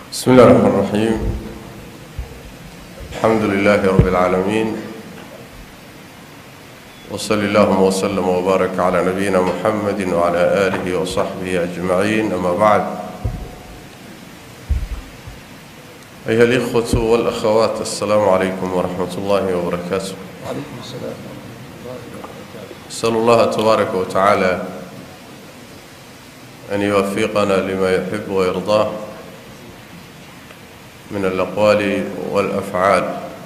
بسم الله الرحمن الرحيم الحمد لله رب العالمين وصل اللهم وسلم وبارك على نبينا محمد وعلى آله وصحبه أجمعين أما بعد أيها الإخوة والأخوات السلام عليكم ورحمة الله وبركاته وعليكم السلام ورحمة الله وبركاته أسأل الله تبارك وتعالى أن يوفقنا لما يحب ويرضاه من الأقوال والأفعال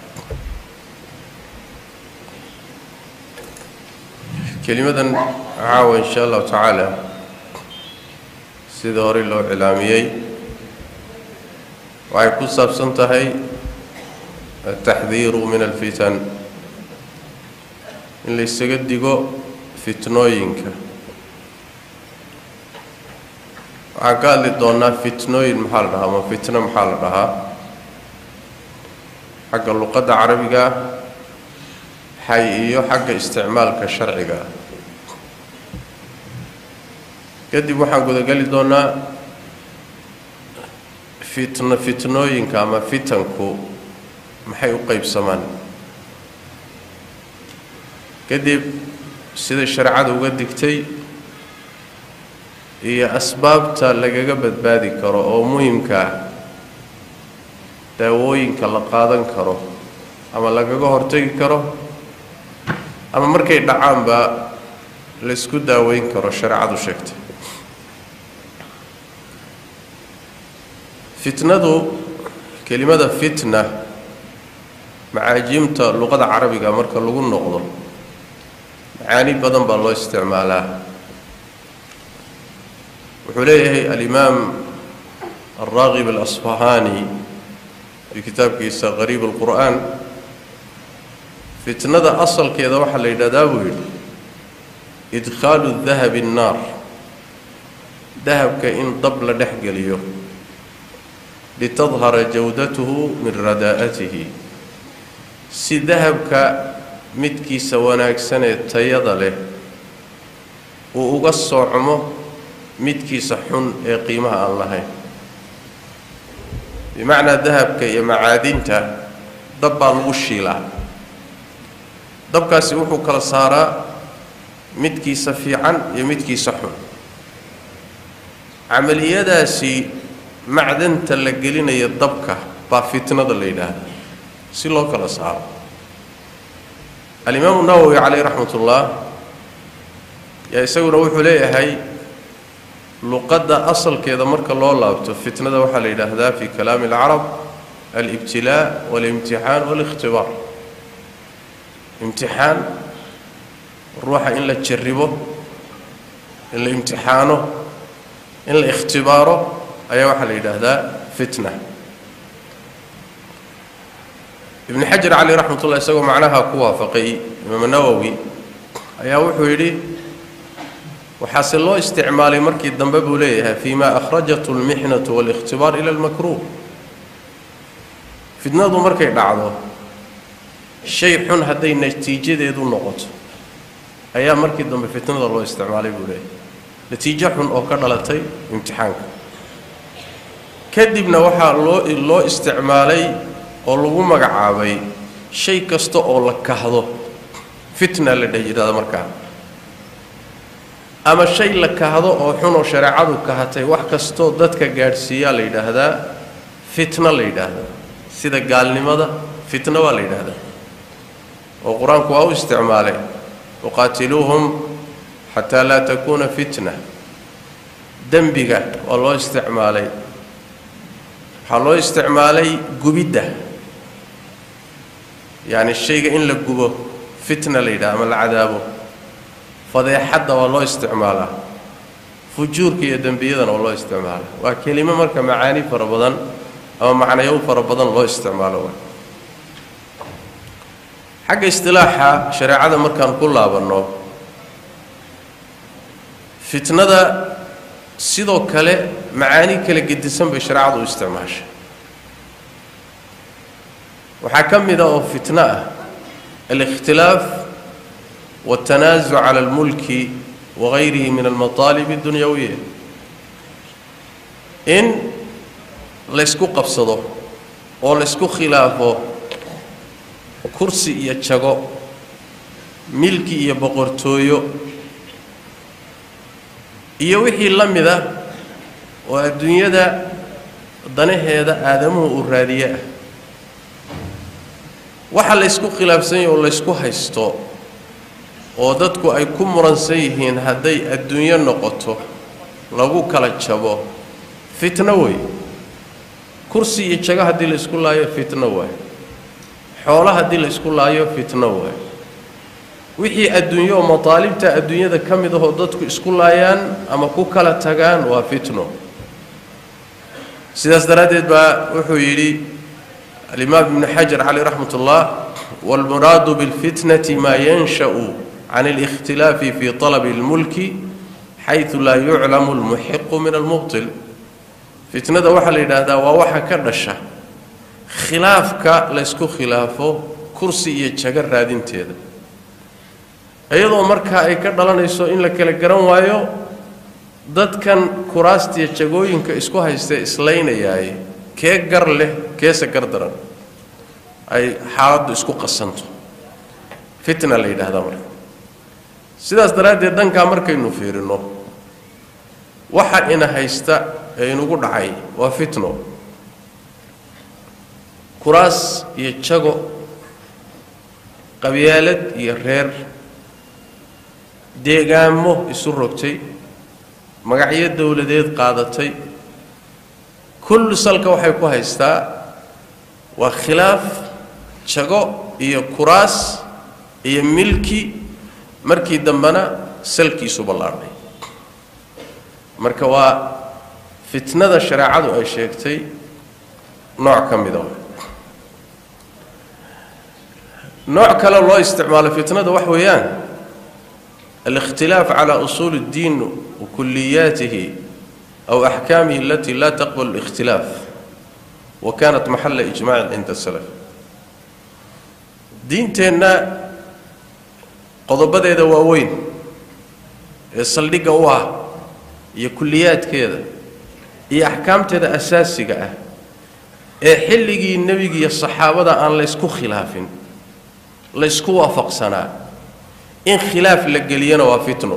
kelimadan caawa in sha allahu tacaala sida horey loo cilaamiyey waxay ku saabsan tahay altaxdiiru min alfitan in la ysaga digo fitnooyinka waxaan ka hadli doonnaa fitnooyin maxaa la dhahaa ama fitno maxaa la dhahaa xagga luqadda carabiga xay iyo xagga isticmaalka sharciga ah kadib waxaan gudageli doonnaa fitno fitnooyinka ama fitanku maxay u qeybsamaan kadib sida shareecada uga digtay iyo asbaabta lagaga badbaadi karo oo muhimka ah daawooyinka la qaadan karo ama lagaga hortegi karo ama markay dhacaanba la isku daaweyn karo shareecadu sheegtay fitnadu kelimada fitna macaajiimta luqada carabiga marka lagu noqdo macaani badan baa loo isticmaalaa wuxuu leeyahay alimaam alraaqib alasfahaani fii kitaabkiisa qariib alqur'aan fitnada asalkeeda waxaa la yidhahdaa buu yidhi idkhaalu dahabi annaar dahabka in dab la dhex geliyo litadhara jawdatuhu min radaa'atihi si dahabka midkiisa wanaagsanee tayada leh uu uga soocmo midkiisa xun ee qiimaha aan lahayn bimacnaa dahabka iyo macaadinta dab baa lagu shiilaa dabkaasi wuxuu kala saaraa midkiisa fiican iyo midkiisa xun camaliyadaasi macdanta la gelinayo dabka baa fitnada la yidhaahda si loo kala saaro alimaamu nawowi caleyh raxmat ullah yaa isaguna wuxuu leeyahay luqadda asalkeeda marka loo laabto fitnada waxaa la yidhaahdaa fi kalaami alcarab alibtilaa walimtixaan waalikhtibaar imtixaan ruuxa in la jarribo in la imtixaano in la ikhtibaaro ayaa waxaa la yidhaahdaa fitna ibnu xajar caleyh raxmat ullah isagoo macnaha ku waafaqay imaam nawowi ayaa wuxuu yidhi waxaase loo isticmaalay markii dambe buu leeyahay fi ma akhrajatu almixnatu waalikhtibaar ila almakruuh fitnadu markay dhacdo shay xun hadday natiijadeedu noqoto ayaa markii dambe fitnada loo isticmaalay buu leeyahay natiijo xun oo ka dhalatay imtixaanka kadibna waxaa loo loo isticmaalay oo lagu magacaabay shay kasta oo la kahdo fitna la dheh yidhahda markaa ama shay la kahdo oo xun oo shareecadu kahatay wax kastoo dadka gaadhsiiyaa la yidhaahdaa fitna la yidhaahdaa sida gaalnimada fitna waa la yidhaahdaa oo qur-aanku waa u isticmaalay waqaatiluuhum xataa laa takuuna fitna dembiga waa loo isticmaalay waxaa loo isticmaalay gubidda yacni shayga in la gubo fitna la yidhaha ama la cadaabo fadeexadda waa loo isticmaalaa fujuurka iyo dembiyadana waa loo isticmaalaa waa kelimo marka macaani fara badan ama macnayo fara badan loo isticmaalo xagga istilaaxa shareecada markaan ku laabanno fitnada sidoo kale macaani kala gedisan bay shareecadu u isticmaashay waxaa ka mid a oo fitno ah alikhtilaaf والتنازع على الملك وغيره من المطالب الدنيوية in laysku qabsado oo laysku khilaafo kursi iyo jago milki iyo boqortooyo iyo wixii la mida oo adduunyada danaheeda aadamuhu uu raadiye ah waxa laysku khilaafsan yahe oo laysku haysto oo dadku ay ku muransan yihiin hadday adduunyo noqoto lagu kala jabo fitno wey kursi iyo jago haddii laysku laayo fitno waay xoolo haddii laysku laayo fitno waay wixii adduunyo oo mataalibta adduunyada ka mid ahoo dadku isku laayaan ama ku kala tagaan waa fitno sidaas daraaddeed baa wuxuu yidhi alimaam ibnu xajar caleyh raxmat ullah waalmuraadu bilfitnati maa yansha'u can اlاkhtilaafi fi طalabi اlmulki xayثu laa yuclamu اlmuxiqu min almubطil fitnada waxaa la yidhaahdaa waa waxa ka dhasha khilaafka laysku khilaafo kursi iyo jago raadinteeda iyadoo markaa ay ka dhalanayso in la kala garan waayo dadkan kuraastiya jagooyinka isku haystee islaynayaay kee gar leh keese gar daran ay xaaladdu isku qasanto fitna la yidhaahdaa marka sidaas daraaddeed dhankaa markaynu fiirinno waxa ina haysta ee inugu dhacay waa fitno kuraas iyo jago qabyaalad iyo reer deegaamo isu rogtay magacyo dowladeed qaadatay kullu salka waxay ku haystaa waa khilaaf jago iyo kuraas iyo milki markii dambena salkiisu ballaadhay marka waa fitnada shareecadu ay sheegtay nooc ka mida nooc kale loo isticmaalo fitnada wax weeyaan الاختلاف على أصول الدين وكلياته أو أحكامه التي لا تقبل الاختلاف وكانت محل إجماع عند السلف دينتنا qodobadeeda waaweyn ee saldhigga u ah iyo kulliyaadkeeda iyo axkaamteeda asaasiga ah ee xilligii nebiga iyo saxaabada aan laysku khilaafin laysku waafaqsanaa in khilaaf la geliyana waa fitno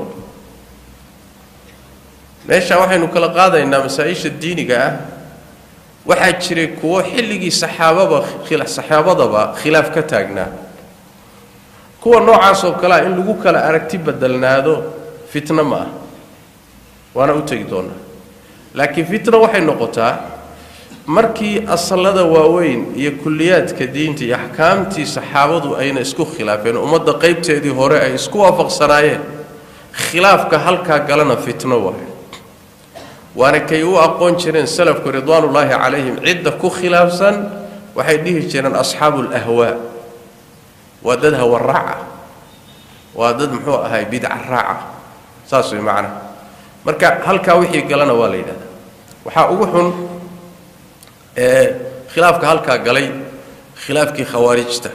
meesha waxaynu kala qaadaynaa masaa-isha diiniga ah waxaa jiray kuwo xilligii saxaababa saxaabadaba khilaaf ka taagnaa kuwa noocaas oo kalea in lagu kala aragti bedelnaado fitno ma ah waana u tegi doonaa laakiin fitno waxay noqotaa markii asalada waaweyn iyo kulliyaadka diinta iyo axkaamtii saxaabadu ayna isku khilaafeen ummadda qaybteedii hore ay isku waafaqsanaayeen khilaafka halkaa galana fitno waayo waana kay u aqoon jireen salafku ridwaanullaahi calayhim cidda ku khilaafsan waxay dhihi jireen asxaabu alahwaa waa dad hawa raaca waa dad muxuu ahay bidca raaca saas way macnaha marka halkaa wixii galana waa la yidhahdaa waxaa ugu xun ee khilaafka halkaa galay khilaafkii khawaarijta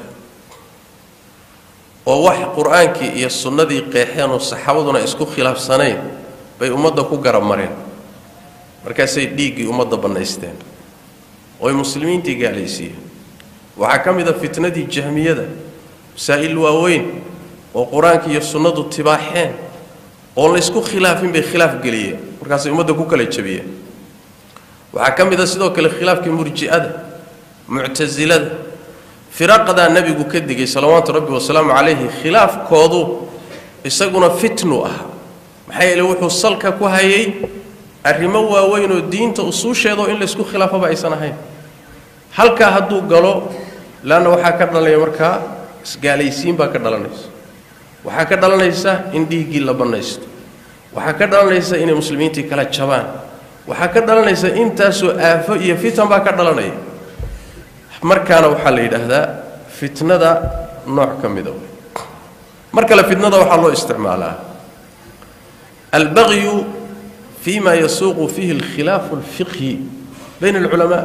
oo wax qur-aankii iyo sunnadii qeexeen oo saxaabaduna isku khilaafsanayn bay ummadda ku garab mareen markaasay dhiiggii ummadda bannaysteen ooy muslimiintii gaalaysiiyeen waxaa ka mid a fitnadii jahmiyada masaa'il waaweyn oo qur-aanka iyo sunnadu tibaaxeen oon laysku khilaafin bay khilaaf geliyeen markaasay ummadda ku kala jebiyeen waxaa ka mid a sidoo kale khilaafkii murji'ada muctasilada firaqadaa nebigu ka digay salawaatu rabbi wasalaamu calayhi khilaafkoodu isaguna fitnu ah maxaa yeele wuxuu salka ku hayay arrimo waaweyn oo diinta usuusheedao in laysku khilaafaba aysan ahayn halkaa hadduu galo leanna waxaa ka dhalanaya markaa isgaalaysiin baa ka dhalanaysa waxaa ka dhalanaysa in dhiiggii la bannaysto waxaa ka dhalanaysa inay muslimiintii kala jabaan waxaa ka dhalanaysa intaasoo aafo iyo fitan baa ka dhalanaya markaana waxaa la yidhaahdaa fitnada nooc ka mida mar kale fitnada waxaa loo isticmaalaa albagyu fi ma yasuuqu fihi alkhilaafu alfiqhi bayna alculamaa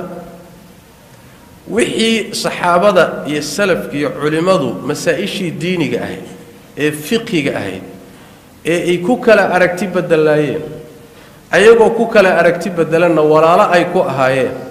wixii saxaabada iyo salafka iyo culimmadu masaa-ishii diiniga ahayd ee fiqhiga ahayd ee ay ku kala aragti bedelaayeen ayagoo ku kala aragti bedelanna walaalo ay ku ahaayeen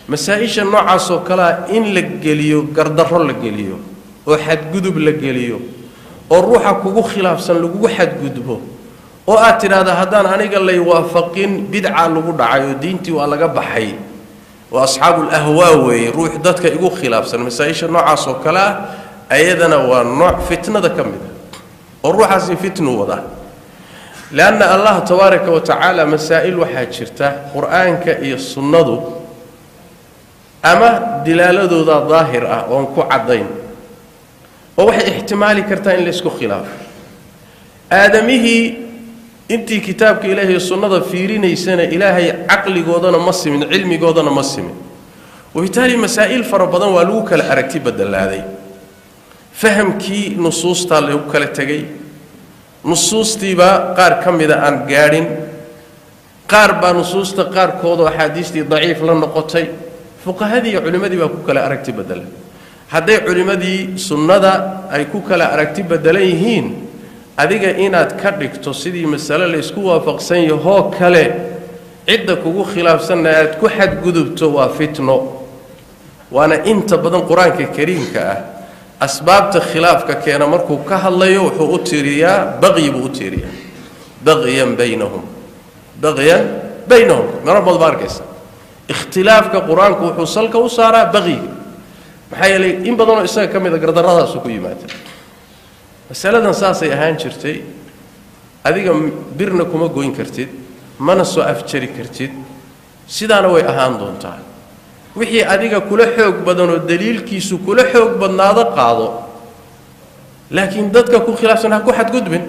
masaa-isha noocaasoo kalea in la geliyo gardarro la geliyo oo xadgudub la geliyo oo ruuxa kugu khilaafsan lagugu xadgudbo oo aad tidhaahda haddaan aniga lay waafaqin bidca lagu dhacay oo diintii waa laga baxay oo asxaabul ahwaa weeye ruux dadka igu khilaafsan masaa-isha noocaas oo kale ah ayadana waa nooc fitnada ka mid ah oo ruuxaasi fitnu wadaa leanna allah tabaaraka wa tacaala masaa'il waxaa jirta qur-aanka iyo sunnadu ama dilaaladooda daahir ah oon ku caddayn oo waxay ixtimaali kartaa in laysku khilaafo aadamihii intii kitaabka ilaahay sunnada fiirinaysana ilaahay caqligoodana ma simin cilmigoodana ma simin wabitaali masaa'il fara badan waa lagu kala aragti badelaaday fahamkii nusuustaa lagu kala tegay nusuustiibaa qaar ka mida aan gaadhin qaar baa nusuusta qaarkoodoo axaadiistii daciif la noqotay fuqahadii iyo culimmadii baa ku kala aragti bedelan hadday culimmadii sunnada ay ku kala aragti bedelan yihiin adiga inaad ka dhigto sidii masale laysku waafaqsan yahoo kale cidda kugu khilaafsanna aad ku xadgudubto waa fitno waana inta badan qur-aanka kariimka ah asbaabta khilaafka keena markuu ka hadlayo wuxuu u tiiriyaa baqyi buu u tiiriyaa baqyan baynahum baqyan baynahum maro badan baa arkaysa ikhtilaafka qur-aanku wuxuu salka u saaraa baqyiga maxaa yeelay in badanoo isaga ka mida gardarradaasu ku yimaada masaladan saasay ahaan jirtay adiga birna kuma goyn kartid mana soo afjari kartid sidaana way ahaan doontaa wixii adiga kula xoog badanoo daliilkiisu kula xoog badnaado qaado laakiin dadka ku khilaafsan ha ku xadgudbin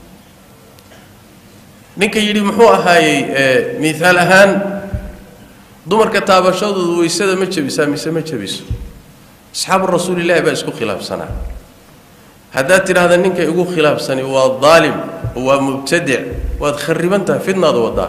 ninka yidhi muxuu ahaayey miaal ahaan dumarka taabashadoodu weysada ma jebisaa mise ma jebiso asxaabu rasuulillahi baa isku khilaafsanaa haddaad tidhaahda ninka igu khilaafsani waa daalim waa mubtadic waad khariban tahay fidnaada wadaa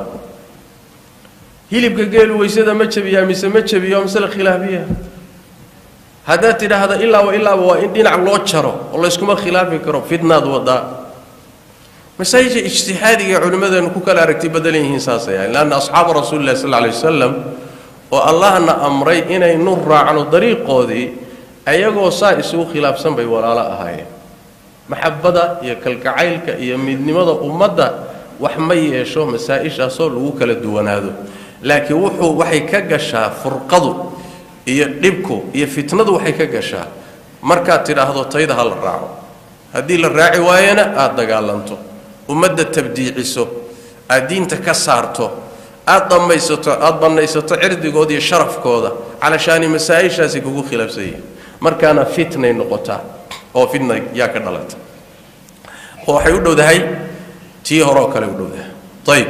hilibka geelu weysada ma jebiyaa mise ma jebiyo waa masale khilaafiya haddaad tidhaahda ilaaba ilaaba waa in dhinac loo jaro oo layskuma khilaafi karo fidnaad wadaa masaajidka ijtihaadiga culimmadeenu ku kala aragti badelan yihiin saasay ahayn leanna asxaaba rasuulillahi sal alay wasalam oo allahna amray inaynu raacno dariiqoodii ayagoo saa isugu khilaafsan bay walaalo ahaayeen maxabada iyo kalgacaylka iyo midnimada ummadda wax ma yeesho masaa-ishaasoo lagu kala duwanaado laakiin wuxuu waxay ka gashaa furqadu iyo dhibku iyo fitnadu waxay ka gashaa markaad tidhaahdo tayda ha la raaco haddii la raaci waayana aada dagaalanto ummadda tabdiiciso aad diinta ka saarto aad dhammaysato aada bannaysato cirdigooda iyo sharafkooda calashaani masaa-ishaasi kugu khilaafsan yihin markaana fitnay noqotaa oo fitna yaa ka dhalata oo waxay u dhowdahay tii hore oo kale u dhowdahay ayib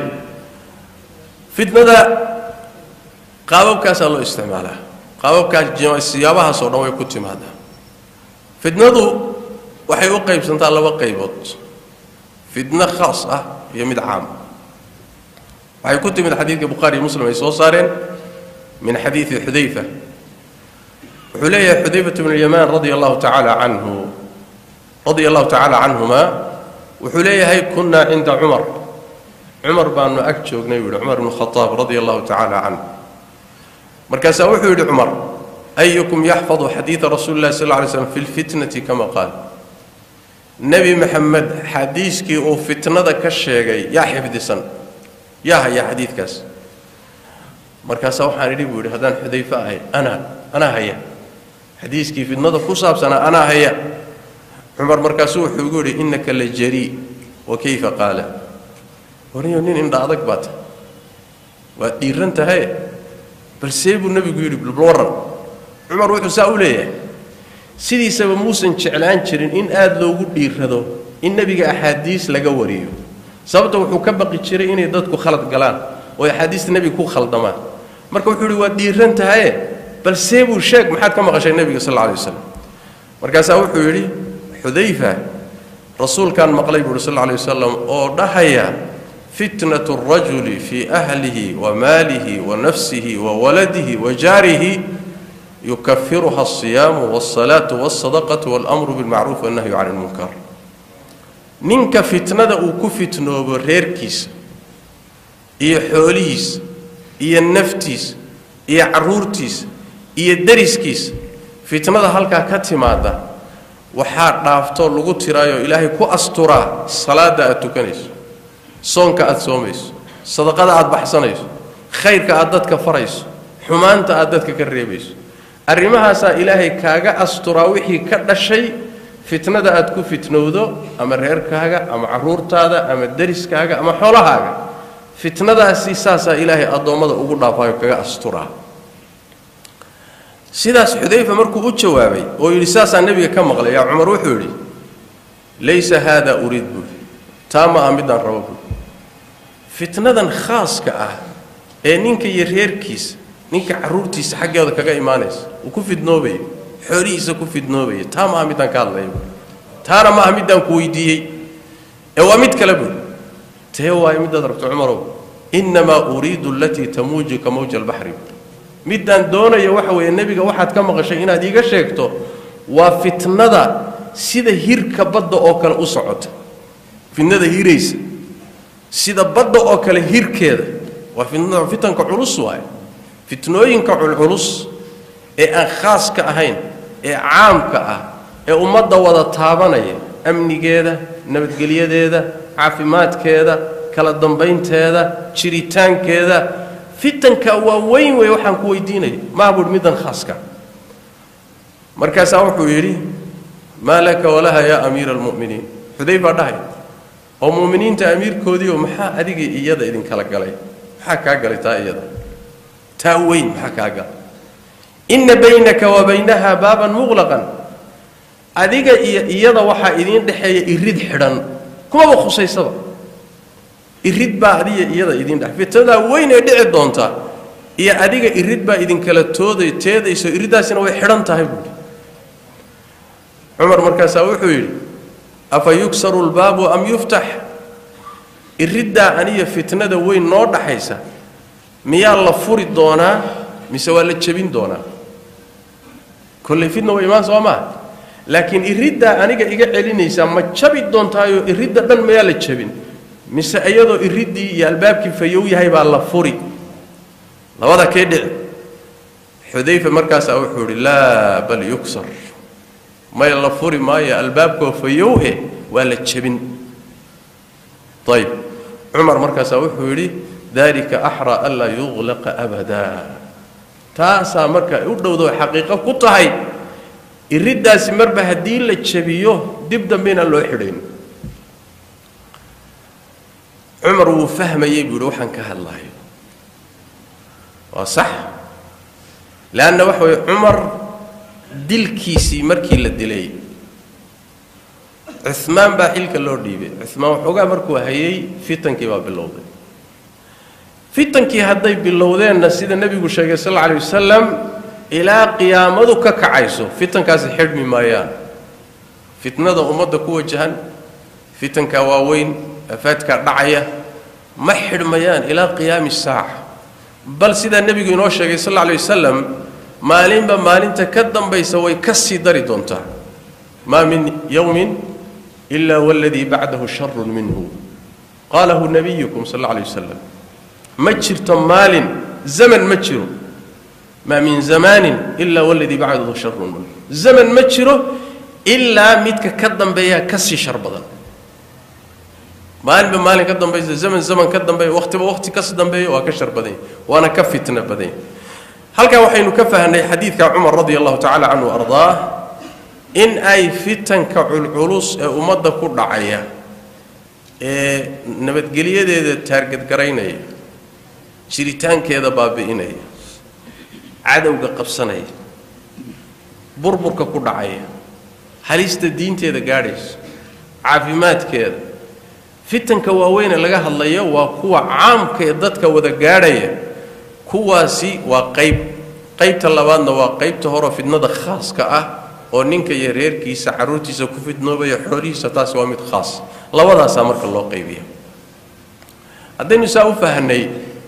fitnada qaababkaasaa loo isticmaalaa qaababkaas siyaabahaas oo dhan way ku timaadaa fitnadu waxay u qaybsantaa laba qaybood fitno khaas ah iyo mid caam waxay ku timid xadiidka bukhaari iyo muslim ay soo saareen min xadiidi xudayfa wuxuu leeyahay xudayfat bnu lyamaan radia allahu tacaala canhu radia allahu tacaala canhuma wuxuu leeyahay kunnaa cinda cumar cumar baanu ag joognay buu yihi cumar ibnu khadaab radia allahu tacaala canhu markaasaa wuxuu yidhi cumar ayukum yaxfadu xadiida rasuuli llahi sal lla lay slam fi lfitnati kama qaal nebi maxamed xadiiskii uu fitnada ka sheegay yaa xifdisan yaa haya xadiidkaas markaasaa waxaan idhi buu yidhi haddaan xudayfe ahay anaa anaa haya xadiiskii fitnada ku saabsanaa anaa haya cumar markaasuu wuxuu igu yidhi innaka la jarii wa kayfa qaala wariyo nin indha adag baa tahay waad dhiiran tahay balsee buu nebigu yidhi balwaran cumar wuxuu saa u leeyahay sidiisaba muusan jeclaan jirin in aada loogu dhiirado in nebiga axaadiis laga wariyo sababta wuxuu ka baqi jiray inay dadku khalad galaan oo axaadiista nebiga ku khaldamaan marka wuxuu yidhi waad dhiiran tahaye balsee buu sheeg maxaad ka maqashay nebiga sal alla alay waslam markaasaa wuxuu yidhi xudayfa rasuulkaan maqlay buuhi sal alla alay wasalam oo dhahaya fitnat اrajuli fii ahlihi wa maalihi wa nafsihi wa waladihi wa jaarihi yukafiruha الصiyaamu wالsalaatu wالsadaqatu wاlmru biاlmacruuf wالnahyu can اlmunkar ninka fitnada uu ku fitnoobo reerkiisa iyo xoolihiisa iyo naftiisa iyo carruurtiisa iyo dariskiisa fitnada halkaa ka timaada waxaa dhaaftoo lagu tiraayoo ilaahay ku asturaa salaadda aad tukanayso soonka aad soomayso sadaqada aad baxsanayso khayrka aad dadka farayso xumaanta aad dadka ka reebayso arrimahaasaa ilaahay kaaga asturaa wixii ka dhashay fitnada aad ku fitnowdo ama reerkaaga ama carruurtaada ama dariskaaga ama xoolahaaga fitnadaasi saasaa ilaahay addoommada ugu dhaafaayo kaga asturaa sidaas xudayfa markuu u jawaabay oo yidhi saasaa nebiga ka maqlay yaa cumar wuxuu yidhi laysa haada uriid buuri taa ma ah midaan rabo buuri fitnadan khaaska ah ee ninka iyo reerkiisa ninka carruurtiisa xaggeeda kaga imaanaysa uu ku fidnoobayo xoolihiisa ku fidnoobaya taa ma ah midaan ka hadlaya buuri taana ma ah midaan ku weydiiyey ee waa mid kale buuri tee waayo midaad rabto cumarow innamaa uriidu alatii tamuuju ka mawja albaxri middaan doonaya waxa weeye nebiga waxaad ka maqashay inaad iiga sheegto waa fitnada sida hirka badda oo kale u socota fitnada hiraysa sida badda oo kale hirkeeda waa fitnada fitanka culus waaye fitnooyinka culculus ee aan khaaska ahayn ee caamka ah ee ummadda wada taabanaya amnigeeda nabadgelyadeeda caafimaadkeeda kala dambaynteeda jiritaankeeda fitanka waa weyn wey waxaan ku weydiinaya maa buuhi middan khaaska markaasaa wuxuu yidhi maa laka walaha yaa amiira almu'miniin xudayfaa dhahay oo mu'miniinta amiirkoodiioo maxaa adiga iyada idinkala galay maxaa kaa galay taa iyada taa weyn maxaa kaa galay inna baynaka wa baynaha baaban muqlaqan adiga iyo iyada waxaa idiin dhexeeya irid xidhan kumaba khusaysaba irid baa adiga iyada idiin dhex fitnadaa weyn ee dhici doonta iyo adiga irid baa idinkala tooday teedayso iriddaasina way xidhan tahay buuhi cumar markaasaa wuxuu yidhi afa yugsaru lbaabu am yuftax iriddaa aniya fitnada weyn noo dhaxaysa miyaa la furi doonaa mise waa la jebin doonaa kolley fitna way imaan soo maa laakiin iriddaa aniga iga celinaysaa ma jabi doontaayo iridda dhan mayaa la jebin mise iyadoo iriddii iyo albaabkii fayow yahay baa la furi labada kee dhici xudayfa markaasaa wuxuu idhi laa bal yugsar may la furi maayo albaabkoo fayow eh waa la jebin ayb cumar markaasaa wuxuu yidhi dalika axraa anlaa yuqlaqa abadaa taasaa marka u dhowdo xaqiiqo ku tahay iriddaasi marba haddii la jebiyo dib dambe inaan loo xidhayn cumar wuu fahmayey buu yidhi waxaan ka hadlayo waa sax leanna waxa weye cumar dilkiisii markii la dilay cumaan baa xilka loo dhiibay cumaan waxoogaa markuu hayay fitankii baa bilowday fitankii hadday bilowdeenna sida nebigu sheegay sal alla alay wasalam ilaa qiyaamadu ka kacayso fitankaasi xidhmi maayaan fitnada ummadda ku wajahan fitanka waaweyn afaadkaa dhacaya ma xidhmayaan ilaa qiyaami saaca bal sidaa nebigu inoo sheegay sal alla alay wasalam maalinba maalinta ka dambaysa way ka sii dari doontaa maa min yowmin ila waladii bacdahu sharun minhu qaalahu nabiyukum sal alla alay wasalam ma jirto maalin zaman ma jiro maa min zamaanin ila waladii bacdahu sharun minhu zaman ma jiro ilaa midka ka dambeeyaa ka sii shar badan maalinba maalin ka dambaysa zaman zaman ka dambeeya wakhtiba wakhti kas dambeeya waa ka shar badanya waana ka fitno badanya halkan waxaynu ka fahnay xadiidka cumar radi allahu tacala canhu ardaah in ay fitanka culculus ee ummadda ku dhacaya ee nabadgelyadeeda taargadgaraynaya jiritaankeeda baabi'inaya cadowga qabsanaya burburka ku dhacaya halista diinteeda gaadhaysa caafimaadkeeda fitanka waaweyne laga hadlayo waa kuwa caamka ee dadka wada gaadhaya kuwaasi waa qayb qaybta labaadna waa qaybta horo fidnada khaaska ah oo ninka iyo reerkiisa carruurtiisa ku fidnoobaya xoolihiisa taasi waa mid khaas labadaasaa marka loo qaybiya haddaynu saa u fahnay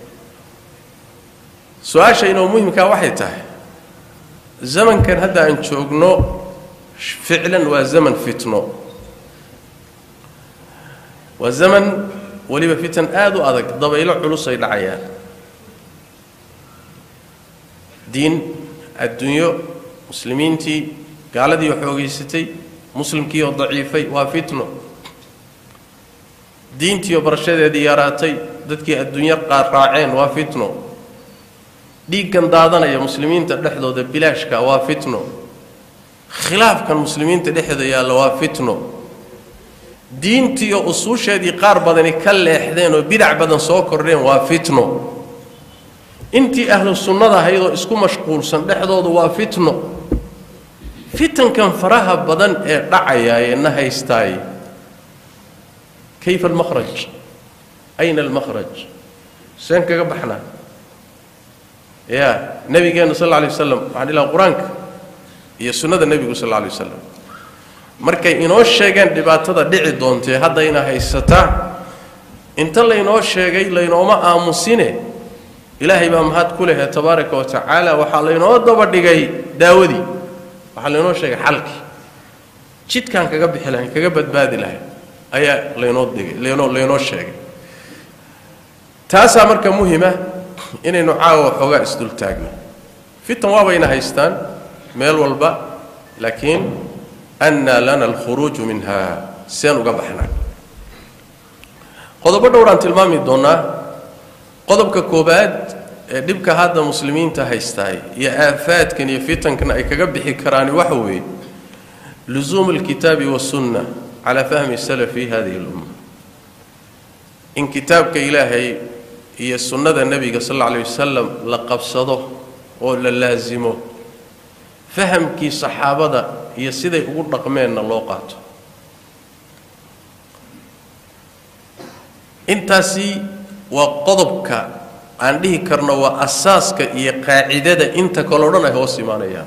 su-aasha inoo muhimkaa waxay tahay zamankan hadda aan joogno ficlan waa zaman fitno waa zaman weliba fitan aada u adag dabaylo culus ay dhacayaan diin adduunyo muslimiintii gaaladii oo xoogaysatay muslimkii oo daciifay waa fitno diintii oo barashadeedii yaraatay dadkii adduunyo qaar raaceen waa fitno dhiiggan daadanaya muslimiinta dhexdooda bilaashka waa fitno khilaafkan muslimiinta dhexdooda yaalla waa fitno diintii oo usuusheedii qaar badani ka leexdeen oo bidac badan soo kordheen waa fitno intii ahlu sunnada ahayd oo isku mashquulsan dhexdooda waa fitno fitankan faraha badan ee dhacaya ee na haystaay kayfa almakhraj ayna almakhraj seen kaga baxnaa ya nabigeenna sal alla alay wasalam waxaan ilaha qur-aanka iyo sunnada nebigu sal alla alay wasalam markay inoo sheegeen dhibaatada dhici doontee haddayna haysataa inta laynoo sheegay laynooma aamusine ilaahay baa mahad ku lehe tabaaraka wa tacaala waxaa laynoo daba dhigay daawadii waxaa laynoo sheegay xalkii jidkaan kaga bixi lahayn kaga badbaadi lahayn ayaa laynoo dhigay laynoo laynoo sheegay taasaa marka muhima inaynu caawa xoogaa isdultaagno fitan waabayna haystaan meel walba laakiin annaa lana alkhuruuju minha seen uga baxnaa qodobo dhowraan tilmaami doonnaa qodobka koobaad ee dhibka hadda muslimiinta haystaay iyo aafaadkan iyo fitankan ay kaga bixi karaani waxa weeye lusuumu alkitaabi wasunna calaa fahmi salafi hadihi lumma in kitaabka ilaahay iyo sunnada nebiga sal alla alay wasalam la qabsado oo la laasimo fahamkii saxaabada iyo siday ugu dhaqmeenna loo qaato intaasi waa qodobka aan dhihi karno waa asaaska iyo qaacidada inta kaleo dhan ay hoos imaanayaan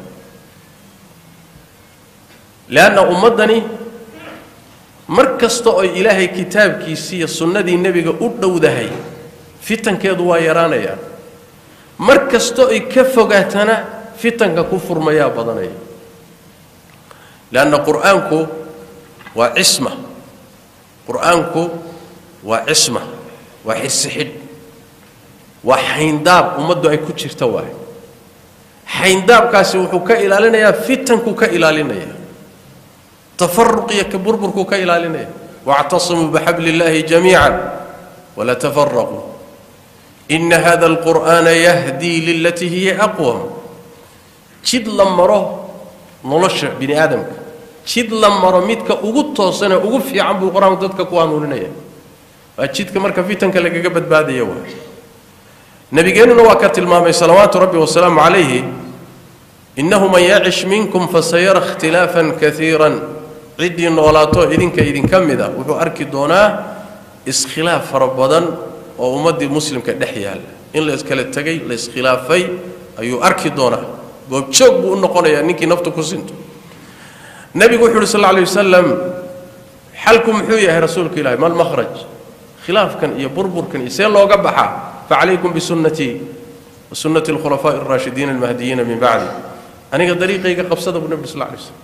leanna ummaddani mar kasta oo ilaahay kitaabkiisii iyo sunnadii nebiga u dhowdahay fitankeedu waa yaraanayaan mar kastoo ay ka fogaatana fitanka ku furmayaa badanaya leanna qur-aanku waa cisma qur-aanku waa cisma waa xisi xidh waa xayndaab ummaddu ay ku jirta waay xayndaabkaasi wuxuu ka ilaalinayaa fitankuu ka ilaalinaya tafaruq iyo ka burburkuu ka ilaalinaya wاctasimuu bixabli اllahi jamiica wla tafaraquu ina hada alqur'aana yahdii lilatii hiya aqwam jid la maro nolosha bini aadamka jid la maro midka ugu toosanee ugu fiican buu qur-aanku dadka ku hanuuninaya waa jidka marka fitanka lagaga badbaadaya waay nabigeennuna waa ka tilmaamay salawaatu rabbi wasalaamu calayhi innahu man yacish minkum fasayara ikhtilaafan kaiira ciddii noolaato idinka idinka mida wuxuu arki doonaa iskhilaaf fara badan oo ummaddii muslimka dhex yaalla in la iskala tegay la iskhilaafay ayuu arki doonaa goobjoog buu u noqonayaa ninkii naftu ku sinto nebigu wuxu uhi sal lla alay wasalam xalku muxuu yahay rasuulka ilahi mal makhraj khilaafkan iyo burburkan iyo see looga baxaa facalaykum bisunnatii wa sunnati alkhulafaa'i alraashidiina almahdiyiina min bacdi aniga dariiqayga qabsada buu nebi sal lla alay slam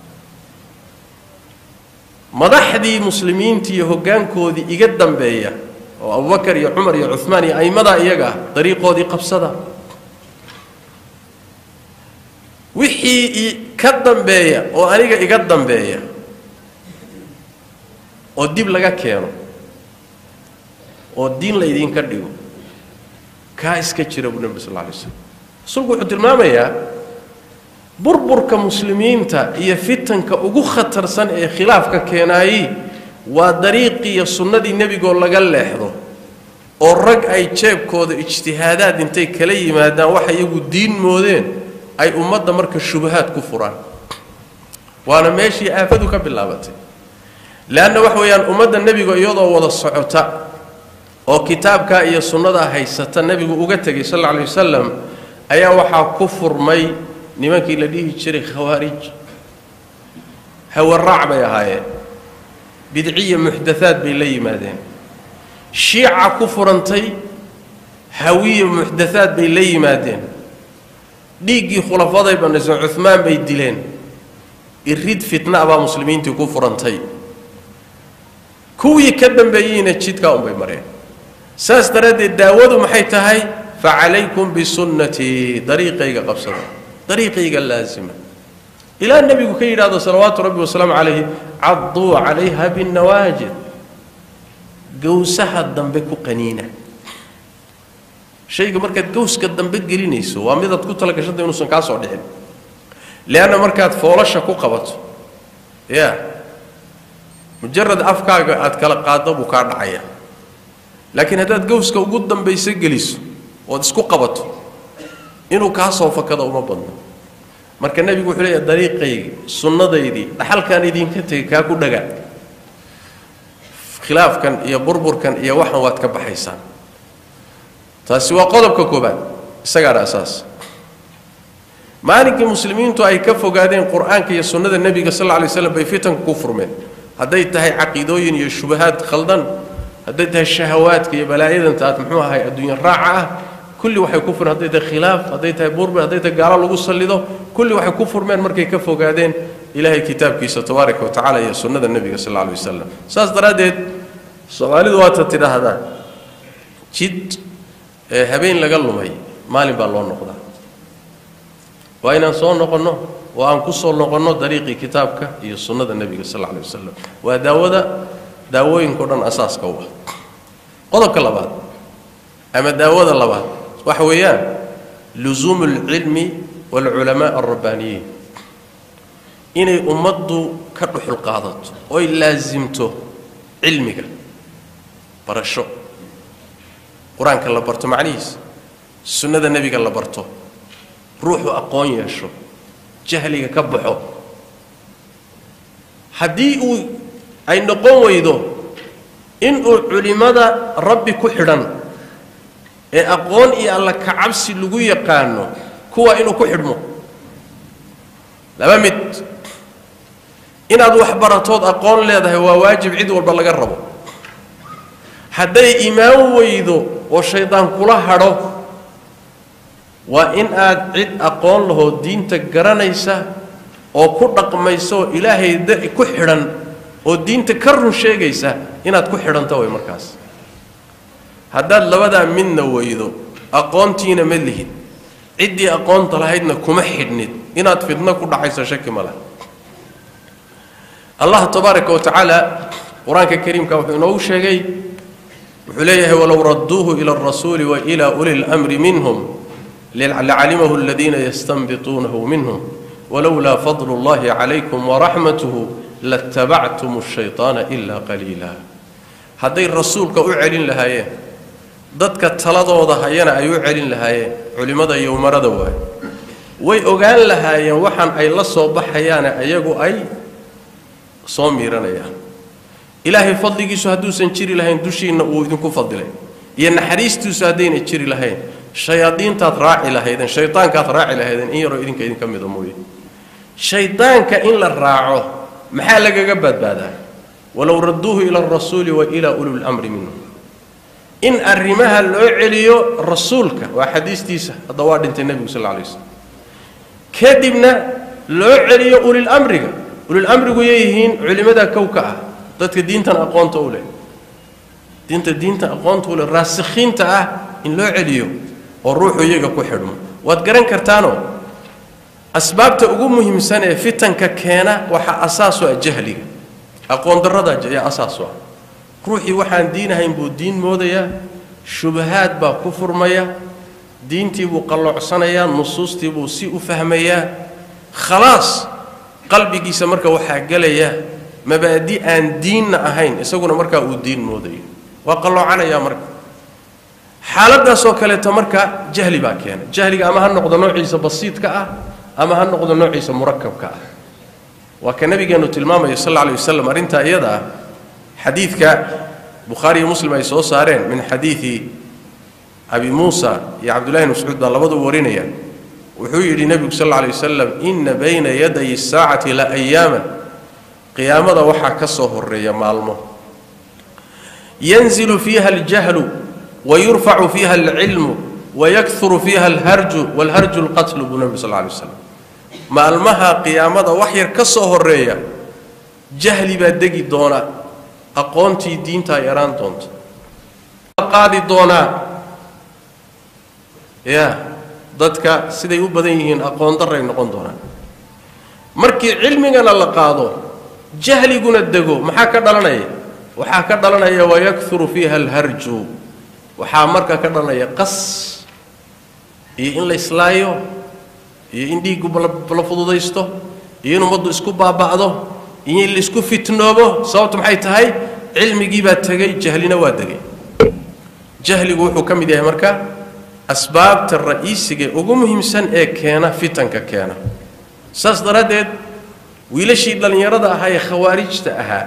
madaxdii muslimiinta iyo hoggaankoodii iga dambeeya oo abubakar iyo cumar iyo cumaan iyo aimmadaa iyaga ah dariiqoodii qabsada wixii ka dambeeya oo aniga iga dambeeya oo dib laga keeno oo diin laydinka dhigo kaa iska jira buu nebi sal lla alay slam rasuulku wuxuu tilmaamayaa burburka muslimiinta iyo fitanka ugu khatarsan ee khilaafka keenaayey waa dariiqii iyo sunnadii nebigoo laga leexdo oo rag ay jeebkooda ijtihaadaad intay kala yimaadaan waxa iyagu diin moodeen ay ummadda marka shubahaad ku furaan waana meeshii aafadu ka bilaabatay leanna waxa weeyaan ummadda nebiga iyadoo wada socota oo kitaabkaa iyo sunnadaa haysata nebigu uga tegay sal alla alay wasalam ayaa waxaa ku furmay nimankii la dhihi jiray khawaarij hawaraac bay ahaayeen bidciya muxdathaad bay la yimaadeen shiica ku furantay hawiya muxdathaad bay la yimaadeen dhiiggii khulafaday banaysan cumaan bay dileen irid fitna baa muslimiintii ku furantay kuwii ka dambeeyeyna jidkaa unbay mareen saas daraaddeed daawadu maxay tahay facalaykum bisunnatii dariiqayga qabsada dariiqayga laasima ilaa nebigu ka yidhaahdo salawaatu rabbi wasalaamu calayhi cadduu calayha binnawaajid gowsaha dambe ku qaniina shayga markaad gowska dambe gelinayso waa midaad ku talagashanta inuusan kaa soo dhicin leanna markaad foolasha ku qabato ya mujarad afkaaga aad kala qaaddo buu kaa dhacaya laakiin haddaad gowska ugu dambayso geliso ood isku qabato inuu kaa soo fakado uma badno marka nebigu wuxuu leeyahay dariiqaygii sunnadaydii dhaxalkaan idinka tegay kaa ku dhagaa khilaafkan iyo burburkan iyo waxan waad ka baxaysaan taasi waa qodobka koobaad isagaana asaas maalinkii muslimiintu ay ka fogaadeen qur-aanka iyo sunnada nebiga sal lla alay slam bay fitanku ku furmeen hadday tahay caqiidooyin iyo shubahaad khaldan hadday tahay shahawaadka iyo balaayadanta aad muxuu ahay adduunya raaca ah kulli waxay ku furmeen hadday tahay khilaaf hadday tahay burbur hadday tahay gaalo lagu sallido kulli waxay ku furmeen markay ka fogaadeen ilaahay kitaabkiisa tabaaraka wa tacala iyo sunnada nebiga sal alla alay wasalam saas daraaddeed soomaalidu waata tidhaahdaa jid ee habeen laga lumay maalin baa loo noqdaa waa inaan soo noqonno oo aan ku soo noqonno dariiqii kitaabka iyo sunnada nebiga sal alla alay wasalam waa daawada daawooyinkao dhan asaaska u ah qodobka labaad ama daawada labaad waxa weeyaan lusuumu alcilmi waalculamaa alrabbaaniyiin inay ummaddu ka dhuxul qaadato oy laasimto cilmiga barasho qur-aanka la barto macnihiisa sunnada nebiga la barto ruuxu aqoon yeesho jahliga ka baxo haddii uu ay noqon weydo inuu culimmada rabbi ku xidhan ee aqoon iyo alla kacabsi lagu yaqaano kuwa inuu ku xidhmo laba mid inaad wax baratood aqoon leedahay waa waajib cid walba laga rabo hadday imaan weydo oo shaydaan kula hadho waa in aad cid aqoon lahoo diinta garanaysa oo ku dhaqmaysa oo ilaahay da ku xidhan oo diinta ka run sheegaysa inaad ku xidhanto way markaas haddaad labadaa midna weydo aqoontiina ma lihid ciddii aqoonta lahaydna kuma xidhnid inaad fidno ku dhacayso shaki ma laha allah tabaaraka wa tacaala qur-aanka kariimka wuxuu inoogu sheegay wuxuu leeyahay walow radduuhu ila alrasuuli wa ila uli lmri minhum lacalimahu aladiina yastanbituunahu minhum walowlaa fadlu اllahi calaykum waraxmatuhu latabactum الshayطaana ila qaliila hadday rasuulka u celin lahaayeen dadka taladooda hayana ay u celin lahaayeen culimmada iyo umarada waaye way ogaan lahaayeen waxaan ay la soo baxayaane ayagu ay soo miiranayaan ilaahay fadligiisu hadduusan jiri lahayn dushiinna uu idinku fadilay iyo naxariistiisu haddayna jiri lahayn shayaadiintaad raaci lahaydeen shaydaankaad raaci lahaydeen in yaroo idinka idinka mida mooye shaydaanka in la raaco maxaa lagaga badbaadaa walow radduuhu ila alrasuuli wa ilaa uli lmri minhum in arrimaha loo celiyo rasuulka waa xadiistiisa hadda waa dhintay nebigu sal alay slam kadibna loo celiyo ulilamriga ulilamrigu yayihiin culimmada kowka ah dadka diintan aqoonta u leh diinta diinta aqoonta u leh raasikhiinta ah in loo celiyo oo ruuxu iyaga ku xidhmo waad garan kartaanoo asbaabta ugu muhiimsan ee fitanka keena waxaa asaasu ah jahliga aqoon darrada ayaa asaasu ah ruuxii waxaan diinahayn buu diin moodayaa shubahaad baa ku furmaya diintii buu qalloocsanayaa nusuustii buu si u fahmayaa khalaas qalbigiisa marka waxaa gelaya mabaadi aan diinna ahayn isaguna markaa uu diin moodayo waa qalloocanayaa marka xaaladaasoo kaleeto marka jahli baa keena jahliga ama ha noqdo noociisa basiidka ah ama ha noqdo noociisa murakabka ah waa ka nabigeenu tilmaamaya sal alla lay wasalam arrintaa iyada ah xadiidka bukhaari iyo muslim ay soo saareen min xadiidi abi muusa iyo cabdullahi bn mascuud baa labadu warinaya wuxuu yidhi nebigu sal alla alay wasalam ina bayna yaday saacati la ayaaman qiyaamada waxaa ka soo horeeya maalmo yanzilu fiiha aljahlu wayurfacu fiiha alcilmu wayakuru fiiha alharju walharju lqatlu buu nebigu sal alla alay waslam maalmaha qiyaamada wax yar ka soo horeeya jahli baa degi doona aqoontii diintaa yaraan doonta qaadi doonaa ya dadka siday u badan yihiin aqoon daray noqon doonaan markii cilmigana la qaado jahliguna dego maxaa ka dhalanaya waxaa ka dhalanaya wayakuru fiiha alharju waxaa marka ka dhalanaya qas iyo in la islaayo iyo in dhiiggu la fududaysto iyo in ummaddu isku baaba'do iyo in la isku fitnoobo sababtu maxay tahay cilmigii baa tegey jahlina waa degay jahligu wuxuu ka mid yahay marka asbaabta ra'iisiga ugu muhiimsan ee keena fitanka keena saas daraaddeed wiilashii dhallinyarada ahaa ee khawaarijta ahaa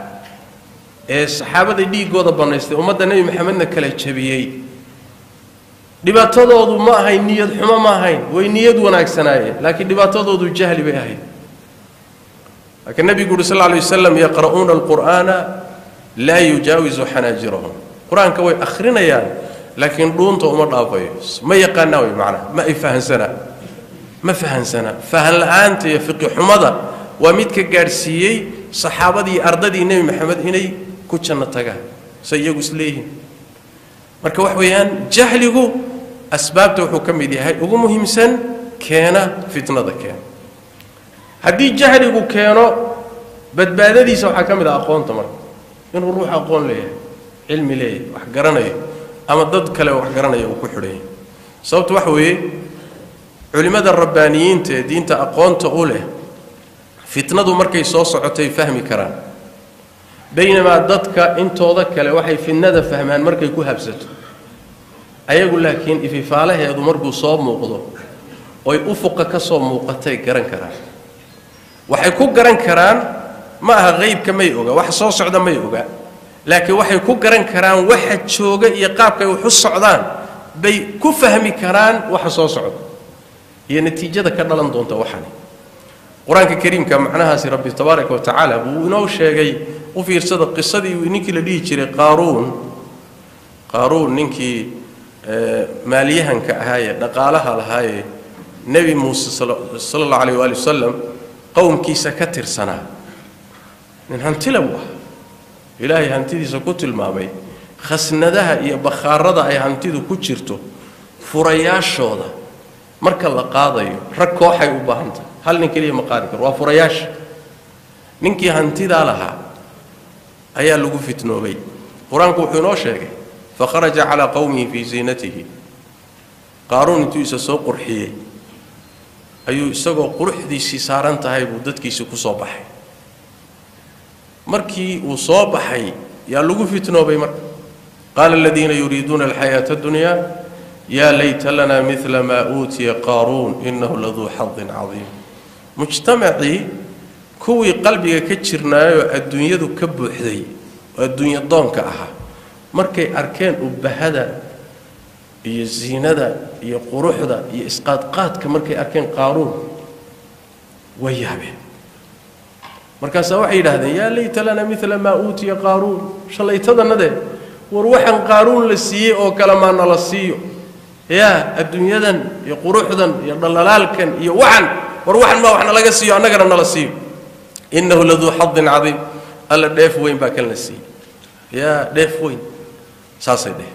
ee saxaabada dhiiggooda bannaystay ummadda nebi maxamedna kala jabiyey dhibaatadoodu ma ahayn niyad xumo ma ahayn way niyad wanaagsanaayeen laakiin dhibaatadoodu jahli bay ahayd laakiin nebigu uhi sal lay wasalam yaqra'uuna alqur'aana laa yujaawisu xanaajirahum qur-aanka way akhrinayaan laakiin dhuunta uma dhaafayo ma yaqaanaa way macnaha ma ay fahansanaa ma fahansana fahan la-aanta iyo fiqi xumada waa midka gaadhsiiyey saxaabadii ardadii nebi maxamed inay ku janno tagaan say iyagu isleeyihiin marka wax weeyaan jahligu asbaabta wuxuu ka mid yahay ugu muhiimsan keena fitnada keena haddii jahligu keeno badbaadadiisa waxaa ka mid ah aqoonta marka inuu ruux aqoon leeyahay cilmi leeyahay wax garanayo ama dad kale wax garanaya uu ku xidhan yahay sababta waxa weeye culimmada rabbaaniyiinta ee diinta aqoonta u leh fitnadu markay soo socotay fahmi karaan baynamaa dadka intooda kale waxay fitnada fahmaan markay ku habsato ayagu laakiin ififaalaheedu markuu soo muuqdo oy ufuqa ka soo muuqatay garan karaan waxay ku garan karaan ma aha qeybka may oga wax soo socda may oga laakiin waxay ku garan karaan waxa jooga iyo qaabkay wax u socdaan bay ku fahmi karaan waxa soo socda iyo natiijada ka dhalan doonta waxani qur-aanka kariimka macnahaasi rabbi tabaaraka wa tacaala buu inoo sheegay u fiirsada qisadii ninkii la dhihi jiray qaaruun qaaruun ninkii maalyahanka ahaayee dhaqaalaha lahaayee nebi muuse sala allahu alayh waali wasalam qowmkiisa ka tirsanaa nin hantila buu ah ilaahay hantidiisa ku tilmaamay khasnadaha iyo bakhaarada ay hantidu ku jirto furayaashooda marka la qaadayo rag kooxay u baahan tahay hal nin keliya ma qaadi karo waa furayaasha ninkii hantidaa lahaa ayaa lagu fitnoobay qur-aanku wuxuu inoo sheegay fakharaja calaa qowmihi fii ziinatihi qaaruun intuu isa soo qurxiyey ayuu isagoo quruxdiisii saaran tahay buu dadkiisii ku soo baxay markii uu soo baxay yaa lagu fitnoobay marka qaala aladiina yuriiduuna alxayaata adunyaa yaa layta lana mila maa uutiya qaaruun inahu laduu xadin cadiim mujtamacii kuwii qalbiga ka jirnaayoo adduunyadu ka buuxday oo adduunya doonka ahaa markay arkeen ubahada iyo ziinada iyo quruxda iyo isqaadqaadka markay arkeen qaaruun way yaabeen markaasaa waxay yidhaahdeen yaa layta lana mila maa uutiya qaaruun shalaytadanade war waxaan qaaruun la siiyey oo kale maa nala siiyo yaa adduunyadan iyo quruxdan iyo dhallalaalkan iyo waxan war waxan maa wax nalaga siiyo annagana nala siiyo innahu laduu xadin cadiim alla dheef weyn baa kan la siiyey yaa dheef weyn saasay dheh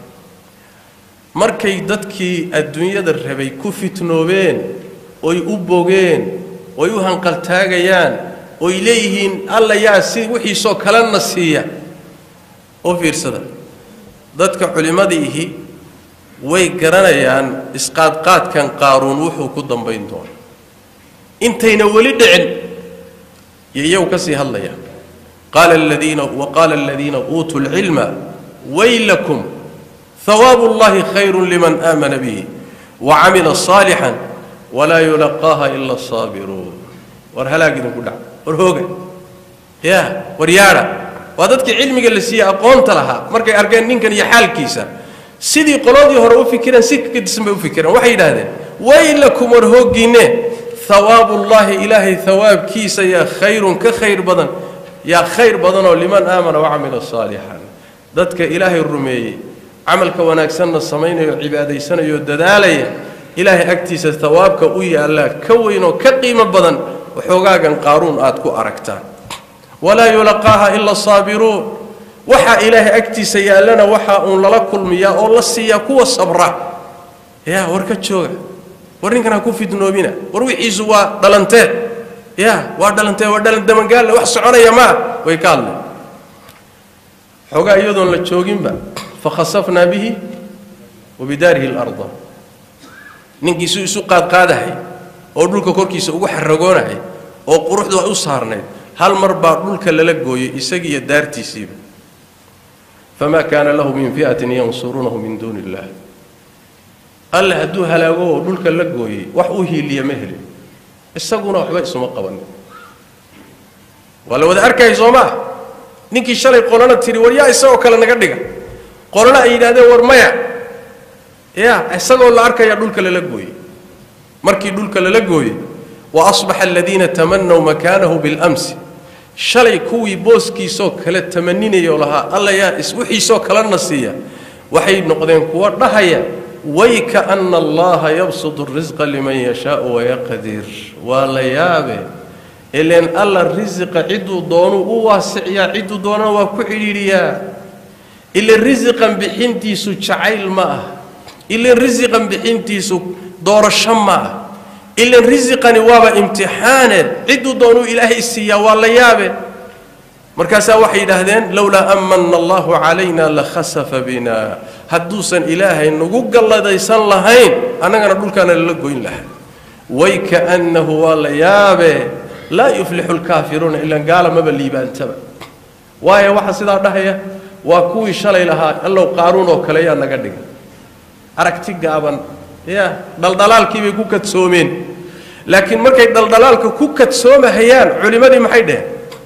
markay dadkii adduunyada rabay ku fitnoobeen oy u bogeen oy u hanqaltaagayaan oy leeyihiin alla yaa si wixiisoo kalena siiya oo fiirsada dadka culimmadiihi way garanayaan isqaadqaadkan qaaruun wuxuu ku dambayn doono intayna weli dhicin iyo iyagu ka sii hadlayaan qaala aladiina waqaala aladiina uutuu lcilma waylakum hawaabu اllahi khayru liman aamana bihi wacamila صaalixan walaa yulaqaaha ila الsaabiruun war halaag idinku dhac war hooga ya war yaadha waa dadkii cilmiga la siiyey aqoonta lahaa markay arkeen ninkan iyo xaalkiisa sidii qoladii hore u fikireen si kadisan bay u fikireen waxay yidhaahdeen waylakum war hooggiinne hawaabu llahi ilaahay hawaabkiisa yaa khayrun ka khayr badan yaa khayr badanoo liman aamana wacamila saalixan dadka ilaahay rumeeyey camalka wanaagsanna samaynayo cibaadaysanayo dadaalaya ilaahay agtiisa hawaabka u yaallaa ka weynoo ka qiimo badan waxoogaagan qaaruun aad ku aragtaan walaa yulaqaaha ila saabiruun waxaa ilaahay agtiisa yaallana waxaa uun lala kulmiyaa oo la siiyaa kuwa sabra ya war ka jooga war ninkan ha ku fidnoobina war wixiisu waa dhalantee ya waa dhalantee waa dhalan damangaalle wax soconaya maa way ka hadleen xoogaa iyadoon la jooginba fakhasafnaa bihi wa bidaarihi اlarda ninkiisu isu qaadqaadahay oo dhulka korkiisa ugu xaragoonahay oo quruxdu ay u saarnayd hal mar baa dhulka lala gooyey isagiiyo daartiisiiba famaa kaana lahu min fi'atin yansuruunahu min duuni illah alle hadduu halaago oo dhulka la gooyey wax u hiiliya ma helin isaguna waxba isuma qabanin waa la wada arkayay soo maa ninkii shalay qolana tidhi war yaa isagoo kale naga dhiga qolana ay yidhahdeen war maya ya isagoo la arkaya dhulka lala gooyey markii dhulka lala gooyey wa asbaxa aladiina tamanaw makaanahu biاlamsi shalay kuwii booskiisoo kale tamaninayoo lahaa alla yaa iswixiisoo kalena siiya waxay noqdeen kuwa dhahaya wayka ana allaha yabsudu risqa liman yashaau wayaqdir waa la yaabe ileen alla risiqa cidduu doonuu u waasiciyaa cidduu doonana waa ku cidhiidhiyaa ileen risiqan bixintiisu jacayl ma ah ileen risiqan bixintiisu doorasho ma ah ilan risiqani waaba imtixaane cidduu doonuu ilaahay siiyaa waa la yaabe markaasaa waxay yidhaahdeen lowlaa amana allahu calayna lakhasafa bina hadduusan ilaahay nagu galladaysan lahayn annagana dhulkaana lala goyn lahaa waykaannahu waa la yaabe laa yuflixu lkaafiruuna ilan gaala maba liibaantaba waayo waxa sidaa dhahaya waa kuwii shalay lahaa allow qaaruun oo kale yaa naga dhigay aragti gaaban ya dhaldhalaalkii bay ku kadsoomeen laakiin markay dhaldhalaalka ku kadsoomahayaan culimmadii maxay dheheen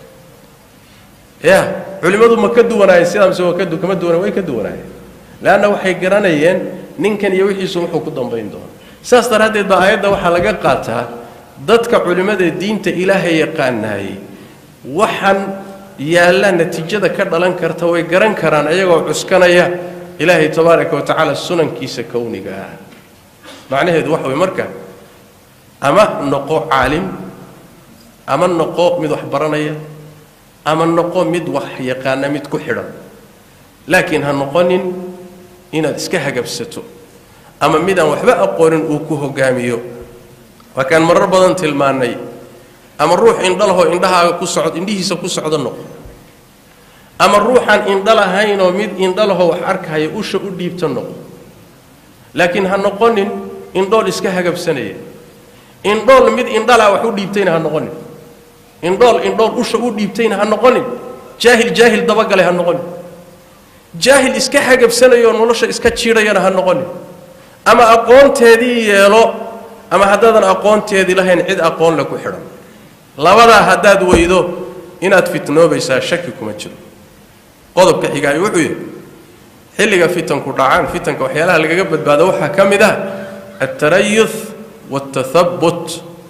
ya culimmadu ma ka duwanaayeen sidaa mise waa kadu kama duwana way ka duwanaayeen leanna waxay garanayeen ninkan iyo wixiisu wuxuu ku dambayn doona saas daraaddeed baa aayadda waxaa laga qaataa dadka culimmada diinta ilaahay yaqaanaayey waxaan yaalla natiijada ka dhalan karta way garan karaan ayagoo cuskanaya ilaahay tabaaraka wa tacaala sunankiisa kowniga ah macnaheedu waxa way marka ama noqo caalim ama noqo mid wax baranaya ama noqo mid wax yaqaana mid ku xidhan laakiin ha noqonin inaad iska hagabsato ama midaan waxba aqoonin uu ku hogaamiyo waa kaan marar badan tilmaannay ama ruux indhalahoo indhahaaga ku socd indhihiisa ku socdo noqo ama ruuxaan indha lahaynoo mid indhalahoo wax arkahaya usha u dhiibto noqo laakiin ha noqonin indhool iska hagabsanaya indhool mid indhalaa wax u dhiibtayna ha noqonin indhool indhool usha u dhiibtayna ha noqonin jaahil jaahil dabagalay ha noqonin jaahil iska hagabsanayoo nolosha iska jiidhayana ha noqonin ama aqoonteedii yeelo ama haddaadan aqoonteedii lahayn cid aqoon le ku xidhan labadaa haddaad weydo inaad fitnoobaysaa shaki kuma jiro qodobka xigaay wuxuu yidhi xilliga fitanku dhacaan fitanka waxyaalaha lagaga badbaado waxaa ka mid ah altarayuth waaltathabut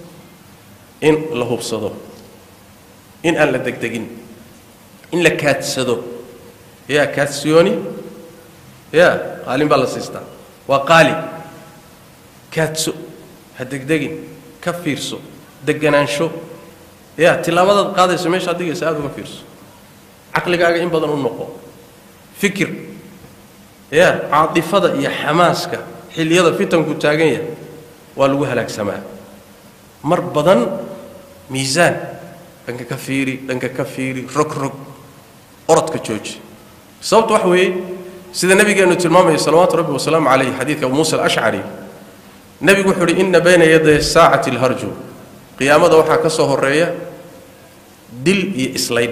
in la hubsado in aan la degdegin in la kaadsado yaa kaadsiyooni ya qaalin baa la siistaa waa qaali kaadso ha degdegin ka fiirso deganaansho ya tillaabadaad qaadayso meeshaad digaysa aada uga fiirso caqligaaga in badan u noqo fikir ya caatifada iyo xamaaska xilliyada fitanku taagan yahay waa lagu halaagsamaa mar badan miisaan dhanka ka fiiri dhanka ka fiiri rog rog orodka jooji sababta waxa weeye sida nabigeenu tilmaamaya salawaatu rabbi wasalaamu calayh xadiidka abu muusa alashcari nebigu wuxuu uhi ina bayna yaday saacati alharju qiyaamada waxaa ka soo horeeya dil iyo islayn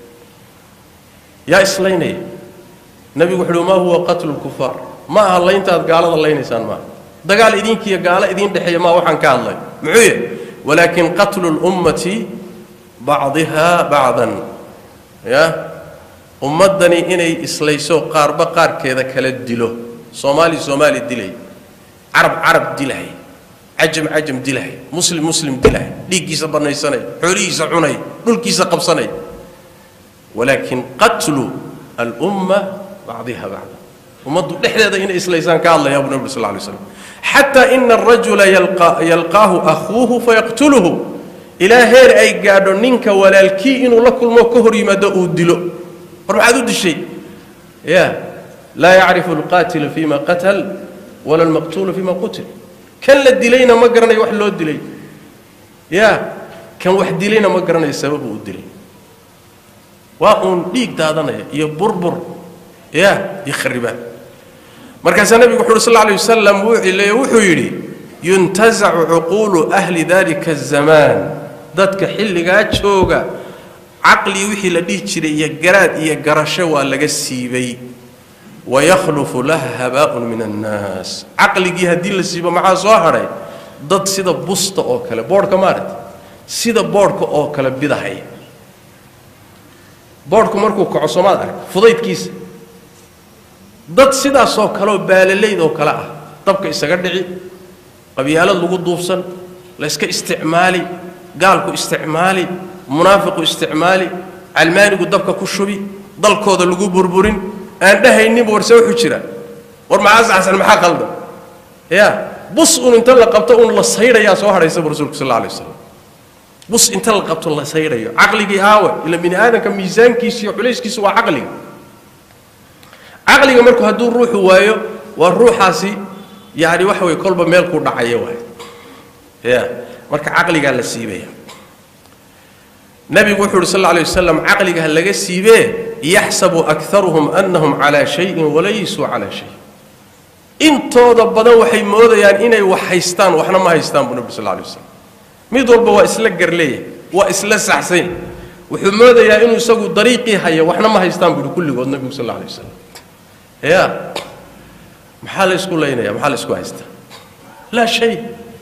yaa islaynaya nebigu wuxu uhi maa huwa qatlu lkufaar ma aha layntaad gaalada laynaysaan maaha dagaal idinkiiyo gaalo idiin dhexeeya maa waxaan ka hadlay muxuu yahy walaakin qatlu lummati bacdiha bacdan ya ummaddani inay islayso qaarba qaarkeeda kala dilo soomaali soomaali dilay carab carab dilahay cajam cajam dilahay muslim muslim dilahay dhiiggiisa bannaysanay xoolihiisa cunay dhulkiisa qabsanay walaakin qatlu alumma bacdiha bacda ummaddu dhexdeeda inay islaysaan ka hadlaya abu nabi sal lay slam xataa ina arajula yalqaahu akhuuhu fayaqtuluhu ilaa heer ay gaadho ninka walaalkii inuu la kulmo ka hor yimaado uu dilo war maxaad u dishay ya laa yacrifu alqaatilu fima qatal wala almaqtuulu fima qutil kan la dilayna ma garanayo wax loo dilay ya kan wax dilayna ma garanayo sababu u dilay waa uun dhiig daadanaya iyo burbur ya iyo kharibaan markaasaa nebigu wuxu uhi sal alay wasalam wuxuu yidhi yuntazacu cuquulu ahli dalika azamaan dadka xilligaa jooga caqli wixii la dhihi jiray iyo garaad iyo garasho waa laga siibay wayakhlufu laha habaaun min annaas caqligii haddii la siibo maxaa soo hadhay dad sida busta oo kale boodhka maaragta sida boodhka oo kale bidahaya boodhku markuu kaco soomaad arag fudaydkiisa dad sidaasoo kaleoo baalalayd oo kale ah dabka isaga dhici qabyaalad lagu duubsan la yska isticmaali gaalku isticmaali munaafiqu isticmaali calmaanigu dabka ku shubi dalkooda lagu burburin aan dhahayninba warse wuxuu jira war maxaa saxsan maxaa qaldan ya bus un inta la qabto un la saydhayaa soo hadhaysaba rasuulku sal alla alay wasalam bus inta la qabto la saydhayo caqligii aawe ila bini aadamka miisaankiisa iyo culayskiisa waa caqliga caqliga marku hadduu ruuxu waayo waa ruuxaasi yani waxa weye kolba meel ku dhacaya waay ya marka caqligaa la siibaya nabigu wuxuu uhi sal alla lay wasalam caqliga ha laga siibee yaxsabu akaruhum anahum calaa shayin walaysuu calaa shay intooda badan waxay moodayaan inay wax haystaan waxna ma haystaan buu nabi sal alla lay wasalam mid walba waa isla garleeya waa isla saxsanya wuxuu moodayaa inuu isagu dariiqii haya waxna ma haystaan buu kulligood nabigu sal alla lay wasalam ya maxaa la isku laynaya maxaa la isku haystaa laa shay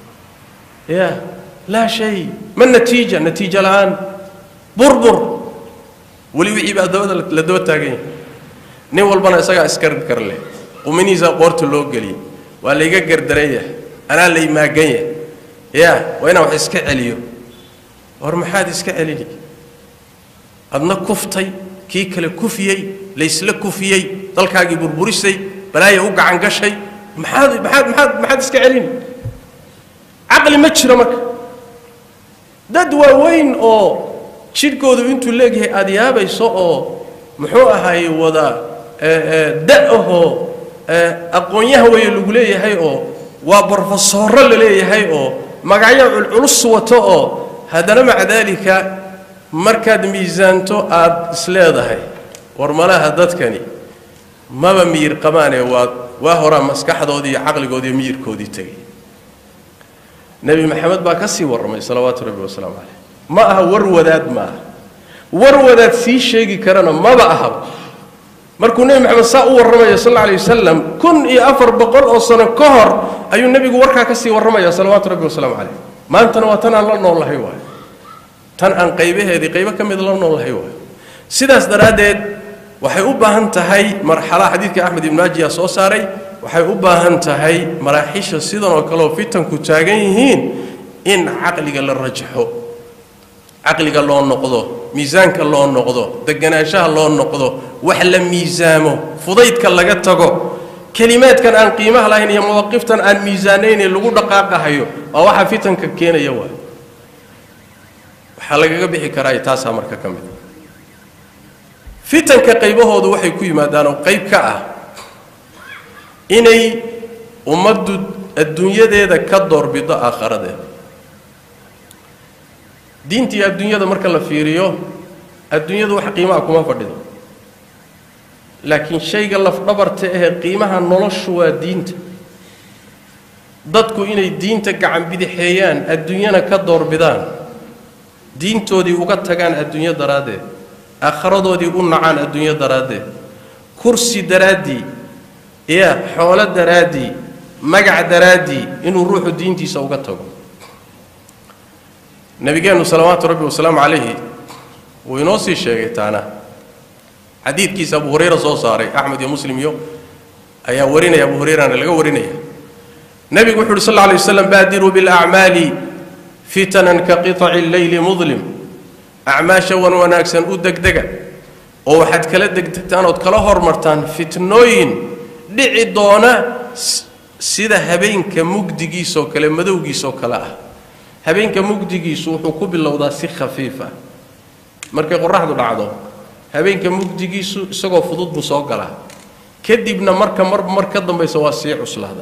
ya laa shay ma natiija natiija la-aan burbur weli wixii baa dabada la daba taagan yahay nin walbana isagaa iskar karle quminihiisa qoorta loo geliyey waa layga gardaran yahay anaa lay maagan yahay ya waa inaan wax iska celiyo war maxaad iska celini adna kuftay kii kale kufiyey laysla kufiyey dalkaagii burburisay balaaya u gacan gashay maxaad maxaad maxaad maxaad iska celini caqli ma jiro marka dad waaweyn oo jidhkoodu intuu leegyahay aada yaabayso oo muxuu ahaay wada da-ahoo aqoonyaha weeye lagu leeyahay oo waa brofesooro la leeyahay oo magacyo culculus wato oo haddana maca daalika markaad miisaanto aada isleedahay war malaha dadkani maba miyir qabaanee waa waa horaa maskaxdoodii iyo caqligoodii iyo miyirkoodii tegay nebi maxamed baa ka sii warramay salawaatu rabbi wasalaamu caleyh ma aha war wadaad ma aha war wadaad sii sheegi karana maba ahaba markuu nebi maxamed saa u warramaya sal alla alay wasalam kun iyo afar boqol oo sano ka hor ayuu nebigu warkaa ka sii warramaya salawaatu rabbi wasalaamu caleyh maantana waa tan aan la noollahay waayo tan aan qaybaheedii qaybo ka mid la noollahay waayo sidaas daraaddeed waxay u baahan tahay marxalaha xadiidka axmed ibnu ajiya soo saaray waxay u baahan tahay maraaxiisha sidan oo kaleoo fitanku taagan yihiin in caqliga la rajaxo caqliga loo noqdo miisaanka loo noqdo deganaanshaha loo noqdo wax la miisaamo fudaydka laga tago kelimaadkan aan qiimaha lahayn iyo mawaqiftan aan miisaanayne lagu dhaqaaqahayo waa waxa fitanka keenaya waay waxaa lagaga bixi karaa taasaa marka ka mid fitanka qaybahoodu waxay ku yimaadaan oo qayb ka ah inay ummaddu adduunyadeeda ka doorbido aakharadeeda diinta iyo adduunyada marka la fiiriyo adduunyadu wax qiimaha kuma fadhido laakiin shayga lafdhabarta ahee qiimaha noloshu waa diinta dadku inay diinta gacan bidixeeyaan adduunyana ka doorbidaan diintoodii uga tagaan adduunyo daraaddeed aakharadoodii u nacaan adduunyo daraaddeed kursi daraaddii iya xoolo daraaddii magac daraaddii inuu ruuxu diintiisa uga tago nabigeennu salawaatu rabbi wasalaamu calayhi wuu inoo sii sheegay taana xadiidkiisa abu hurayra soo saaray axmed iyo muslim iyo ayaa warinaya abu hurayrana laga warinaya nebigu wuxu uhi sal lla alay waslam baadiruu bilacmaali fitanan ka qiطaci leyli mudlim acmaasha wan wanaagsan u degdega oo waxaad kala degdegtaan ood kala hormartaan fitnooyin dhici doona sida habeenka mugdigiisoo kale madowgiisoo kale ah habeenka mugdigiisu wuxuu ku bilowdaa si khafiif ah markay qoraxdu dhacdo habeenka mugdigiisu isagoo fudud buu soo galaa kadibna marka mar mar ka dambaysa waa sii cuslaadaa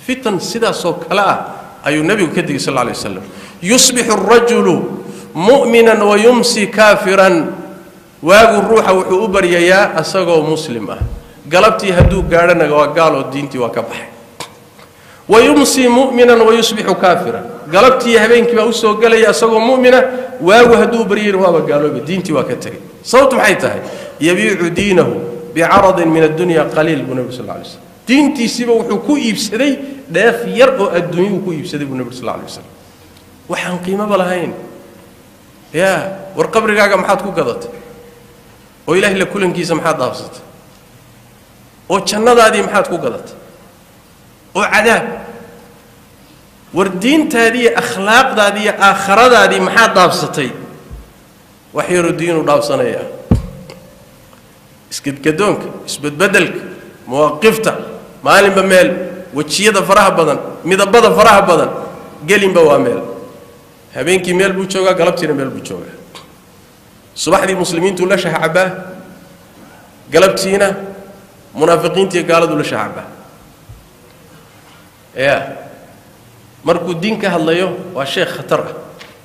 fitan sidaasoo kale ah ayuu nebigu ka digay sal lla alay wasalam yusbixu arajulu mu'minan wa yumsi kaafiran waagu ruuxa wuxuu u baryayaa asagoo muslim ah galabtii hadduu gaadhana waa gaaloo diintii waa ka baxay wa yumsii mu'minan wa yusbixu kaafiran galabtii habeenkii baa usoo gelaya asagoo mu'mina waagu hadduu baryayna waaba gaalooba diintii waa ka tegay sababtu maxay tahay yabiicu diinahu bicaradin min addunya qaliil buu nebi sal lla alay slam diintiisiiba wuxuu ku iibsaday dheef yar oo adduunye uu ku iibsaday buu nebi sal lla alay wasalam waxaan qiimoba lahayn yaa war qabrigaaga maxaad ku gadatay oo ilaahay la kulankiisa maxaad dhaafsatay oo jannadaadii maxaad ku gadatay oo cadaab war diintaadii iyo akhlaaqdaadii iyo aakhiradaadii maxaad dhaafsatay wax yaroo diinuu dhaafsanaya isgadgadoonka isbedbedelka mawaaqifta maalinba meel wejiyada faraha badan midabada faraha badan gelinba waa meel habeenkii meel buu joogaa galabtiina meel buu joogaa subaxdii muslimiintuu la shahcabaa galabtiina munaafiqiintiiyo gaaladuu la shahcabaa ya markuu diin ka hadlayo waa sheekh khatar ah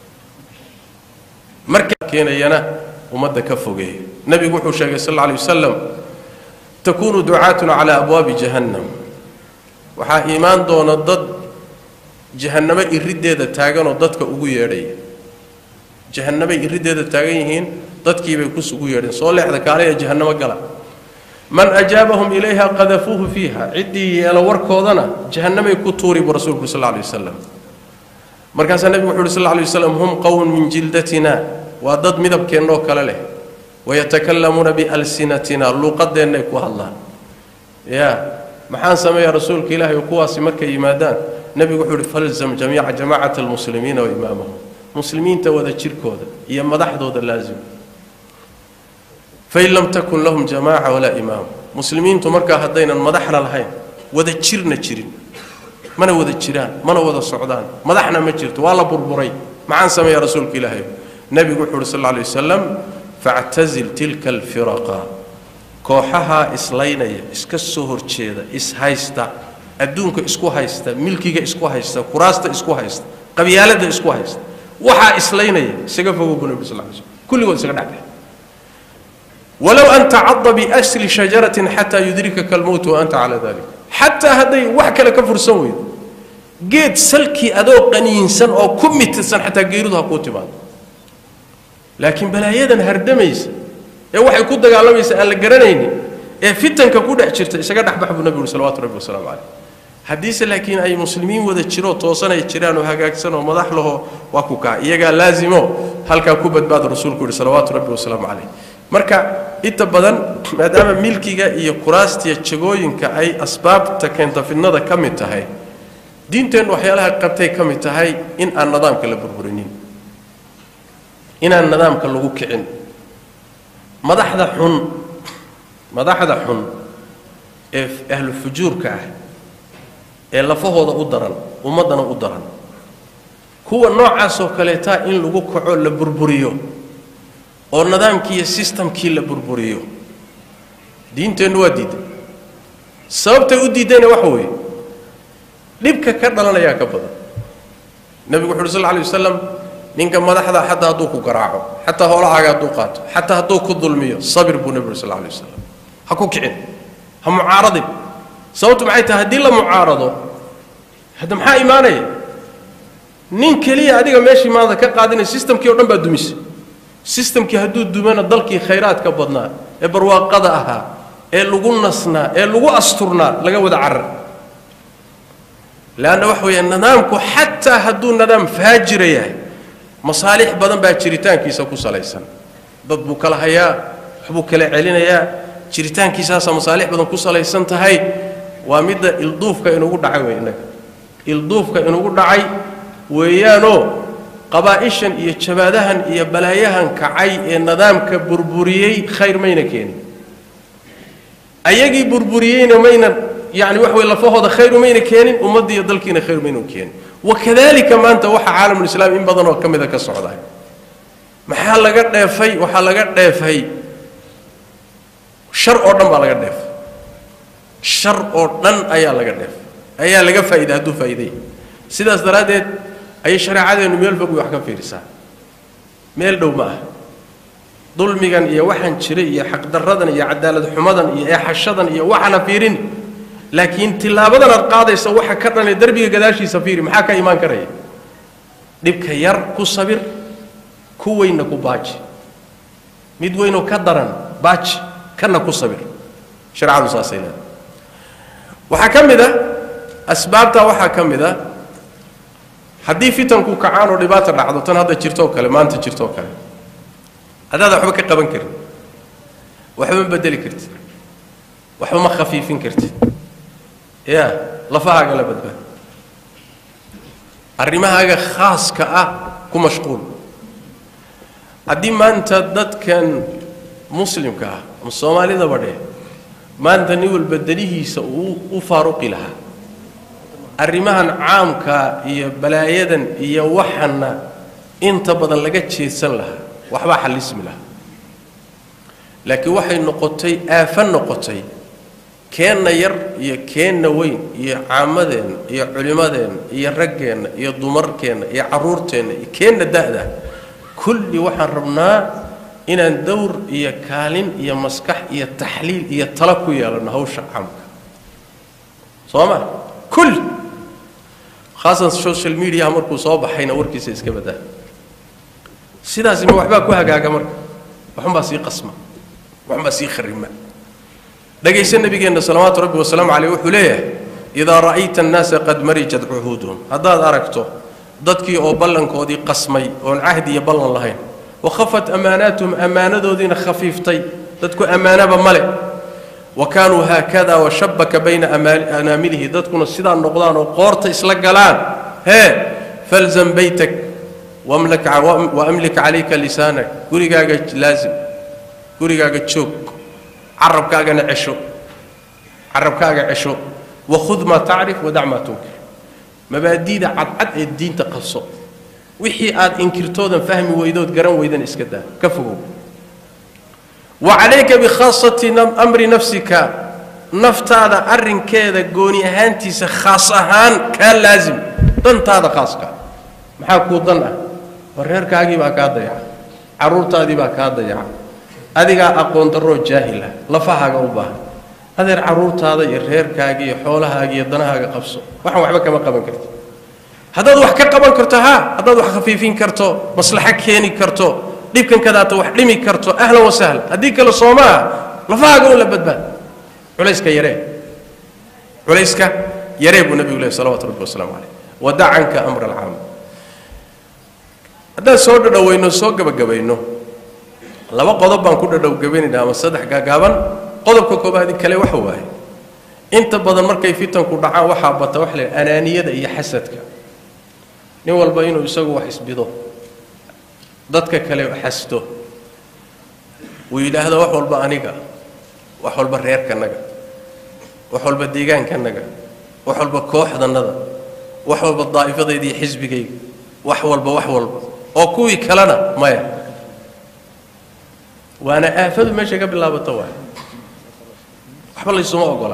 markaa keenayana ummadda ka fogeeya nebigu wuxuu sheegay sal alla alay wasalam takunu ducaatun calaa abwaabi jahannam waxaa iimaan doona dad jahannamo iriddeeda taaganoo dadka ugu yeedhaya jahannamay iriddeeda taagan yihiin dadkiibay kusugu yeedheen soo leexda kaalaya jahannamo gala man ajaabahum ilayha qadafuuhu fiiha ciddii yeelo warkoodana jahannamay ku tuuri buu rasuulku sal alla alay wasalam markaasaa nebigu wuxu uhi sal alla alay wasalam hum qowmun min jildatina waa dad midabkeennoo kale leh wayatakallamuuna bialsinatina luuqadeennay ku hadlaan ya maxaan sameeyaa rasuulka ilaahay oo kuwaasi markay yimaadaan nebigu wuxuu uhi falzam jamiica jamaacata almuslimiina wa imaamahum muslimiinta wada jirkooda iyo madaxdooda laazim fain lam takun lahum jamaaca walaa imaam muslimiintu markaa haddaynan madaxna lahayn wada jirna jirin mana wada jiraan mana wada socdaan madaxna ma jirto waa la burburay maxaan sameeyaa rasuulka ilaahay nebigu wuxuu uhi sal alla alay wasalam factazil tilka alfiraqa kooxahaa islaynaya iska soo horjeeda ishaysta adduunka isku haysta milkiga isku haysta kuraasta isku haysta qabyaaladda isku haysta waxaa islaynaya isaga fogow buu nebi sal lla alay slam kulligood isaga dhacday walow an tacada biasli shajaratin xataa yudrikaka almowt wa anta calaa dalik xataa hadday wax kale ka fursan weydo geed salkii adoo qaniinsan oo ku mitirsan xataa geeridu ha kuu timaado laakiin balaayadan hardamaysa ee waxay ku dagaalamaysa aan la garanaynin ee fitanka ku dhex jirta isaga dhexbax buu nebigu salawatu rabbi wasalaamu caleyh haddiise laakiin ay muslimiin wada jiro toosan ay jiraan oo hagaagsan oo madax laho waa ku kaa iyagaa laazimo halkaa ku badbaada rasuulku yihi salawaatu rabbi wasalaamu caleyh marka inta badan maadaama milkiga iyo kuraastiya jagooyinka ay asbaabta keenta fidnada ka mid tahay diinteennu waxyaalaha qabtay ka mid tahay in aan nidaamka la burburinin inaan nidaamka lagu kicin madaxda xun madaxda xun ee ahlu fujuurka ah ee lafahooda u daran ummaddana u daran kuwa noocaasoo kaleetaa in lagu kaco la burburiyo oo nidaamkii iyo sistamkii la burburiyo diinteennu waa diiday sababtay u diidayna waxa weeye dhibka ka dhalanayaa ka badan nebigu wuxu uhi sal lla alay wasalam ninka madaxda xataa hadduu ku garaaco xataa hoolahaaga hadduu qaato xataa hadduu ku dulmiyo sabir buu nebigu uri sal lla alay wasalam ha ku kicin ha mucaaradin sababtu maxay tahay haddii la mucaarado hadda maxaa imaanaya nin keliya adiga meeshii maanta ka qaadinaya sistamkii o dhan baa dumisay sistamkii hadduu dumana dalkii khayraadka badnaa ee barwaaqada ahaa ee lagu nasnaa ee lagu asturnaa laga wada carar leanna waxa weeye nidaamku xataa hadduu nidaam faajira yahay masaalix badan baa jiritaankiisa ku salaysan dad buu kala hayaa waxbuu kala celinayaa jiritaankiisaasaa masaalix badan ku salaysan tahay waa midda ilduufka inugu dhacay wey innaga ilduufka inugu dhacay weeyaanoo qabaa'ishan iyo jabaadahan iyo balaayahan kacay ee nidaamka burburiyey khayr mayna keenin ayagii burburiyeyna mayna yani wax wey lafahooda khayr umayna keenin ummadda iyo dalkiina khayr mayna keenin wakadalika maanta waxa caalamulislaam in badan oo ka mida ka socda maxaa laga dheefay waxaa laga dheefay shar oo dhan baa laga dheefay shar oo dhan ayaa laga dheefay ayaa laga faa'iida hadduu faa'iiday sidaas daraaddeed ayay shareecadeennu meel fog wax ka fiirisaa meel dhow ma ah dulmigan iyo waxaan jiray iyo xaqdarradan iyo cadaalad xumadan iyo eexashadan iyo waxana fiirin laakiin tilaabadan aad qaadaysa waxa ka dhanee derbiga gadaashiisa fiiri maxaa ka imaan karaya dhibka yar ku sabir ku weynna ku baaji mid weynoo ka daran baaji kana ku sabir shareecadu saasay leedahay waxaa ka mid a asbaabtaa waxaa ka mid a haddii fitanku kacaan oo dhibaata dhacdo tan hadda jirtoo kale maanta jirtoo kale haddaada waxba ka qaban karin waxba ma bedeli kartid waxba ma khafiifin kartid ya lafahaaga la badbaad arrimahaaga khaaska ah ku mashquul haddii maanta dadkan muslimka ah ama soomaalidaba dheh maanta nin walba danihiisa uu u faaruqi lahaa arrimahan caamka iyo balaayadan iyo waxana inta badan laga jeedsan lahaa waxbaa xallismi lahaa laakiin waxay noqotay aafo noqotay keenna yar iyo keenna weyn iyo caamadeenna iyo culimmadeenna iyo raggeenna iyo dumarkeenna iyo carruurteenna iyo keenna da'da kulli waxaan rabnaa inaan dawr iyo kaalin iyo maskax iyo taxliil iyo talo ku yeelanno hawsha caamka soo ma kulli khaasan social mediaha markuu soo baxayna warkiisa iska badaa sidaasi ma waxbaa ku hagaaga marka waxunbaa sii qasma waxunbaa sii kharima dhegaysa nabigeenna salawaatu rabbi wasalaamu caleyh wuxuu leeyahay idaa ra'ayta annaasa qad marijat cuhuuduhum haddaad aragto dadkii oo ballankoodii qasmay oon cahdi iyo ballan lahayn wakhafat ammaanaatuhum ammaanadoodiina khafiiftay dadku ammaanaba male wa kaanuu haakada washabaka bayna anaamilihi dadkuna sidaa noqdaan oo qoorta isla galaan hee falzam baytak waamlik calayka lisaanak gurigaaga laazim gurigaaga joog carabkaagana cesho carabkaaga cesho wakhud maa tacrif wadac maa tunkir mabaadiida cadcad ee diinta qabso wixii aad inkirtoodan fahmi weydood garan weydan iska daa ka fogow wa calayka bikhaasati amri nafsika naftaada arrinkeeda gooni ahaantiisa khaas ahaan kaa laazim dantaada khaaska maxaa kuu dan ah war reerkaagii baa kaa dayaca carruurtaadii baa kaa dayaca adigaa aqoon darroo jaahil ah lafahaaga u baahan adeer carruurtaada iyo reerkaaga iyo xoolahaaga iyo danahaaga qabso waxaan waxba kama qaban karti haddaad wax ka qaban karto ha haddaad wax khafiifin karto maslaxo keeni karto dhibkan kadaata wax dhimi karto ahlan wasahlan haddii kale soomaa lafahaaga un la badbaad culayska yaree culayska yaree buu nabigu lehy salawatu rabbi wasalaamu caleyh wadacanka amra alcaam haddaan soo dhadhowayno soo gabagabayno laba qodob baan ku dhadhowgabaynayna ama saddex gaagaaban qodobka koobaadi kale waxa waaye inta badan markay fitanku dhacaan waxaa bata waxa la anaaniyada iyo xasadka nin walba inuu isagu wax isbido dadka kale xasdo uu yidhaahdo wax walba aniga wax walba reerkanaga wax walba deegaankanaga wax walba kooxdanada wax walba daa'ifadayda iyo xisbigayga wax walba wax walba oo kuwii kalena maya waana aafadu meesha ka bilaabato waay waxba laysuma ogola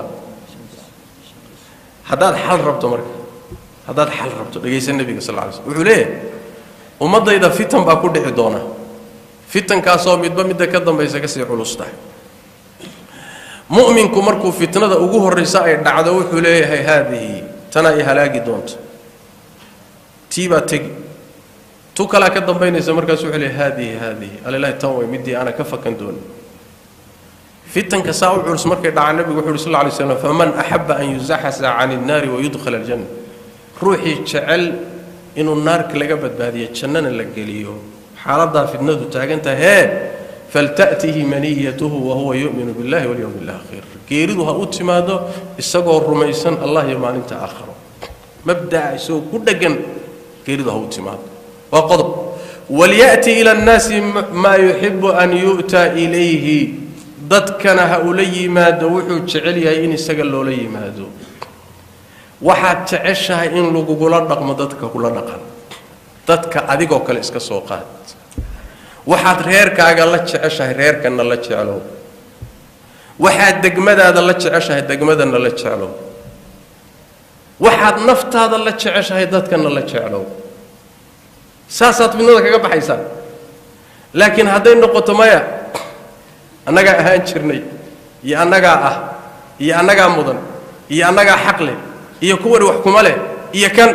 haddaad xal rabto marka haddaad xal rabto dhegaysa nebiga sal lla ly slm wuxuu leeyahay ummaddayda fitan baa ku dhici doona fitankaasoo midba midda ka dambaysa kasii culus tahay mu'minku markuu fitnada ugu horraysa ay dhacdo wuxuu leeyahay haadihi tanaa i halaagi doonta tii baa tegi tu kalaa ka dambaynaysa markaas wuxuu leeyahay haadihi haadihi alilahi tan way middii ana ka fakan dooni fitanka saa u culus markay dhacaan nebigu wuxu uhi sal lla lay slam faman axaba an yuzaxasa can innaari wayudkhala aljanna ruuxii jecel inuu naarka laga badbaadiyo jannana la geliyo xaaladaa fitnadu taagan tahay hee falta'tihi maniyatuhu wahuwa yu'minu billahi walyowmi alaakhir geeridu ha u timaado isagoo rumaysan allah iyo maalinta aakhiro mabdaca isagoo ku dheggan geeridu ha u timaado waa qodob walya'ti ila annaasi maa yuxibu an yu'ta ilayhi dadkana ha ula yimaado wuxuu jecel yahay in isaga loola yimaado waxaad jeceshahay in lagugula dhaqmo dadka kula dhaqan dadka adigoo kale iska soo qaad waxaad reerkaaga la jeceshahay reerkanna la jeclow waxaad degmadaada la jeceshahay degmadana la jeclow waxaad naftaada la jeceshahay dadkana la jeclow saasaad fidnada kaga baxaysaan laakiin hadday noqoto maya annagaa ahaan jirnay iyo annagaa ah iyo annagaa mudan iyo annagaa xaq leh iyo kuwani wax kuma leh iyo kan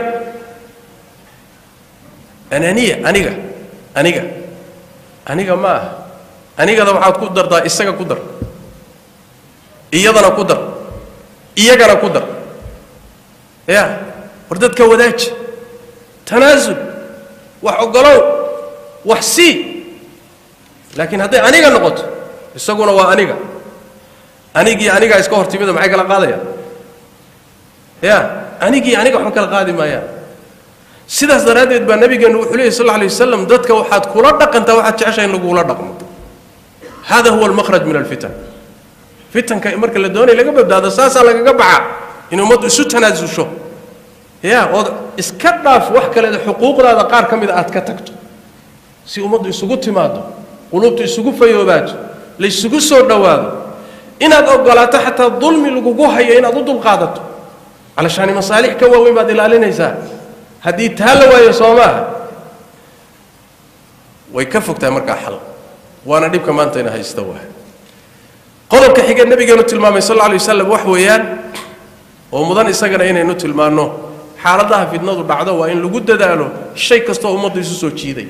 ananiya aniga aniga aniga ma aha anigada waxaad ku dartaa isaga ku dar iyadana ku dar iyagana ku dar ya war dadka wadaaji tanaasul wax ogolow wax sii laakiin hadday aniga noqoto isaguna waa aniga anigii anigaa iska hor timida maxay kala qaadayaan ya anigii aniga waxba kala qaadi maayaan sidaas daraaddeed baa nabigeennu wuxuu leeyay sal lla alay wasalam dadka waxaad kula dhaqantaa waxaad jeceshahay in lagula dhaqmo hada huwa almakhraj min alfitan fitanka marka la doonaya laga badbaado saasaa lagaga baxa in ummaddu isu tanaasusho ya ood iska dhaaf wax kaleeda xuquuqdaada qaar ka mida aad ka tagto si ummaddu isugu timaado quluubtu isugu fayoobaato laysugu soo dhowaado inaad ogolaato xataa dulmi lagugu hayo inaad u dulqaadato calashaani masaalix ka waaweyn baad ilaalinaysaa haddii taa la waayo soo maaha way ka fogtahay markaa xal waana dhibka maanta ina haysta waa qodobka xiga nabigeenu tilmaamay sal alla alay wasalam wax weeyaan oo mudan isagana inaynu tilmaanno xaaladaha fidnadu dhacdo waa in lagu dadaalo shay kasta oo ummaddu isu soo jiiday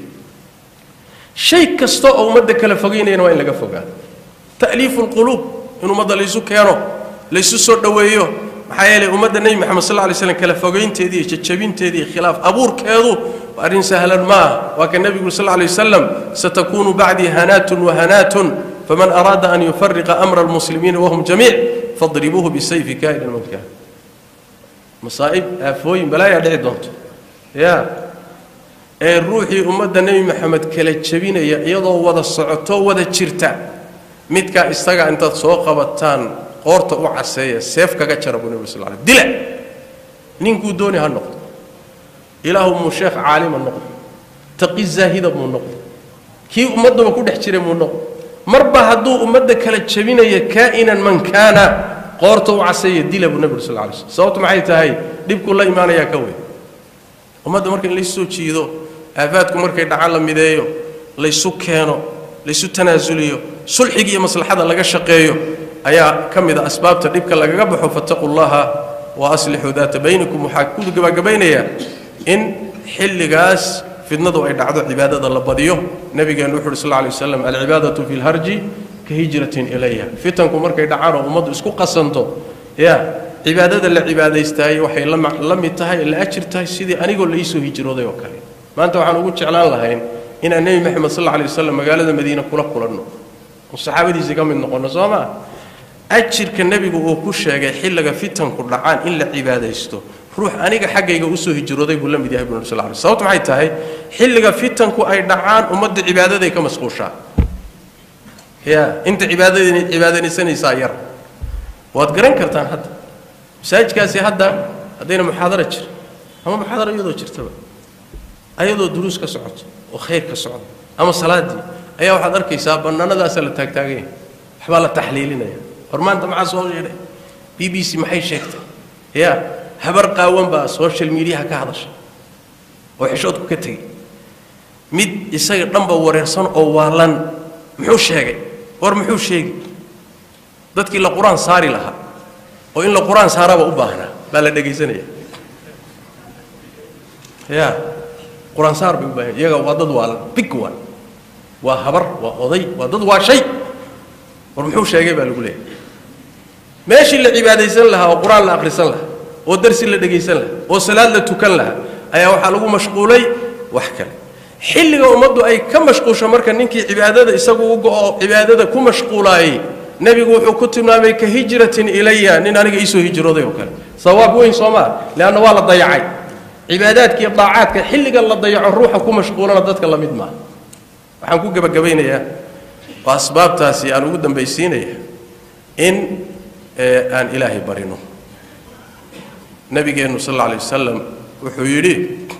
shay kasta oo ummadda kala fogeynayana waa in laga fogaado ta'liifu lquluub in ummadda laysu keeno laysu soo dhoweeyo maxaa yeelay ummadda nebi moxamed sal lay slam kala fogaynteedii iyo jajabinteedii khilaaf abuurkeedu waa arrin sahlan ma ah waa ka nebigu sal lay wasalam satakunu bacdii hanaatun wahanaatun faman araada an yufariqa amra almuslimiina wahum jamiic fadribuuhu bisayfi kaa'inan man kaan masaa'ib aafooyin balaayaa dhici doonto ya ee ruuxii ummadda nebi maxamed kala jebinaya iyadoo wada socoto wada jirta midkaa isaga intaad soo qabataan qoorta u caseeya seef kaga jara buu nebi sal l dila ninkuu dooni ha noqdo ilaahu muu sheekh caalima noqdo taqi zaahida muu noqdo kii ummaddaba ku dhex jiray muu noqdo marba hadduu ummadda kala jebinaya kaa'inan man kaana qoorta u caseeya dila buu nebi sal lay slm sababtu maxay tahay dhibkuu la imaanayaa ka weyn ummadda marka in laysu soo jiido aafaadku markay dhacaan la mideeyo laysu keeno laysu tanaasuliyo sulxiga iyo maslaxada laga shaqeeyo ayaa ka mid a asbaabta dhibka lagaga baxo fattaquu llaha wa aslixuu daata baynikum waxaa ku gabagabaynayaa in xilligaas fidnadu ay dhacdo cibaadada la badiyo nabigeenu wuxu uhi sal lay waslam alcibaadatu fi lharji ka hijratin ilaya fitanku markay dhacaan oo ummaddu isku qasanto ya cibaadada la cibaadaystaayey waxay la mid tahay la ajir tahay sidii anigoo laisoo hijrooday oo kale maanta waxaan ugu jeclaan lahayn inaan nebi moxamed sal alay wasalam magaalada madiine kula kulanno oo saxaabadiisii ka mid noqonno soo maa ajirka nebigu uu ku sheegay xilliga fitanku dhacaan in la cibaadaysto ruux aniga xaggayga usoo hijrooday buu la mid yahay buu sal lay sababtu maxay tahay xilliga fitanku ay dhacaan ummadda cibaadaday ka masquushaa ya inta cibaadadn cibaadaysanaysaa yar waad garan kartaan hadda masaajidkaasi hadda haddayna muxaadara jir ama muxaadara iyadoo jirtaba ayadoo duruus ka socoto oo khayr ka socdo ama salaaddii ayaa waxaad arkaysaa bannaanadaasaa la taagtaaganya waxbaa la taxliilinaya hor maanta maxaa soo yeedhay b b c maxay sheegtay ya habar qaawan baa social mediaha ka hadashay oo xishoodku ka tegey mid isaga dhanba wareersan oo waalan muxuu sheegay war muxuu sheegi dadkii la qur-aan saari lahaa oo in la qur-aan saaraba u baahnaa baa la dhegaysanaya ya qur-aan saar bay u baahan iyaga waa dad waalan big waan waa habar waa oday waa dad waa shay war muxuu sheegay baa lagu leeyahay meeshii la cibaadaysan lahaa oo qur-aan la akhrisan lahaa oo darsi la dhegaysan lahaa oo salaad la tukan lahaa ayaa waxaa lagu mashquulay wax kale xilliga ummaddu ay ka mashquusho marka ninkii cibaadada isagu u go-o cibaadada ku mashquulaayey nebigu wuxuu ku tilmaamay ka hijratin ilaya nin aniga iisoo hijrooday oo kale sawaab weyn soo maa leanna waa la dayacay cibaadaadka iyo daacaadka xilliga la dayaco ruuxa ku mashquulana dadka la mid maaha waxaan ku gebagabaynayaa oo asbaabtaasi aan ugu dambaysiinaya in aan ilaahay barino nabigeennu sal alla alay wasalam wuxuu yidhi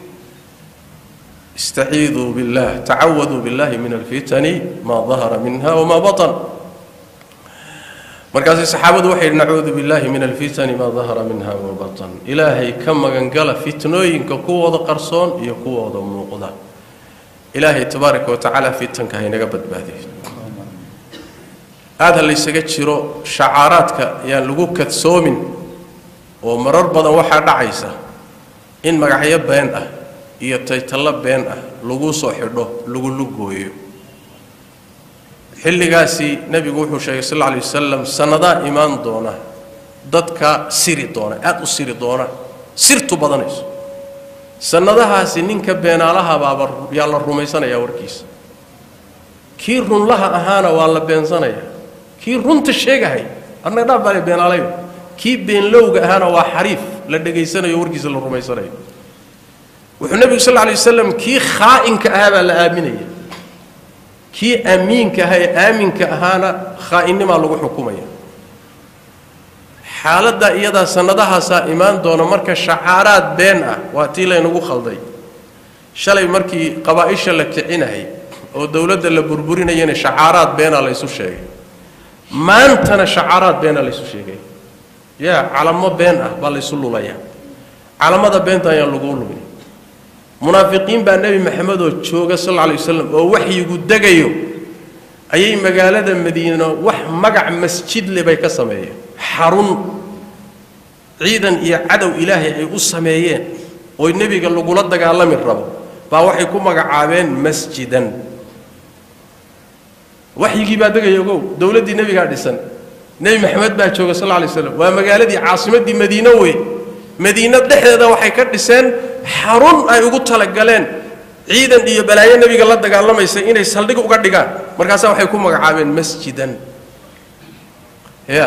istaciiduu billah tacawaduu billahi min alfitani maa dahara minha wamaa batan markaasay saxaabadu waxay yidhi nacuudu billahi min alfitani maa dahara minha wa batan ilaahay ka magangala fitnooyinka kuwooda qarsoon iyo kuwooda muuqda ilaahay tabaaraka wa tacaala fitanka haynaga badbaadiyo aada ha laysaga jiro shacaaraadka yaan lagu kadsoomin oo marar badan waxaa dhacaysa in magacyo been ah iyo taytallo been ah lagu soo xidho lagu lugooyo xilligaasi nebigu wuxuu sheegay sal alla alay wasalam sannadaa imaan doona dadka siri doona aada u siri doona sirtu badanayso sannadahaasi ninka beenaalaha baaba yaa la rumaysanayaa warkiisa kii runlaha ahaana waa la beensanayaa kii runta sheegahay adna dhaaf baa la beenaalayo kii beenlowga ahaana waa xariif la dhegaysanayo warkiisa la rumaysanayo wuxuu nebigu sal lla alay wasalam kii khaa'inka ahaa baa la aaminaya kii amiinka ahaa ee aaminka ahaana khaa'innimaa lagu xukumaya xaaladda iyadaa sannadahaasaa imaan doona marka shacaaraad been ah waa tii laynagu khalday shalay markii qabaa'isha la kicinahay oo dowladda la burburinayana shacaaraad beenaa laysu sheegay maantana shacaaraad beenaa laysu sheegay yaa calamo been ah baa laysu lulaya calamada beenta ayaan laguu lumin munaafiqiin baa nebi maxamed oo jooga sal alla alay wasalam oo waxyigu degayo ayay magaalada madiino wax magac masjidle bay ka sameeyeen xarun ciidan iyo cadow ilaahay ay u sameeyeen oo nebiga lagula dagaalami rabo baa waxay ku magacaabeen masjidan waxyigii baa degaya ogow dowladdii nebigaa dhisan nebi maxamed baa jooga sal alla alay slam waa magaaladii caasimaddii madiino wey madiino dhexdeeda waxay ka dhiseen xarun ay ugu talagaleen ciidan iyo balaayo nebiga la dagaalamaysa inay saldhig uga dhigaan markaasaa waxay ku magacaabeen masjidan ya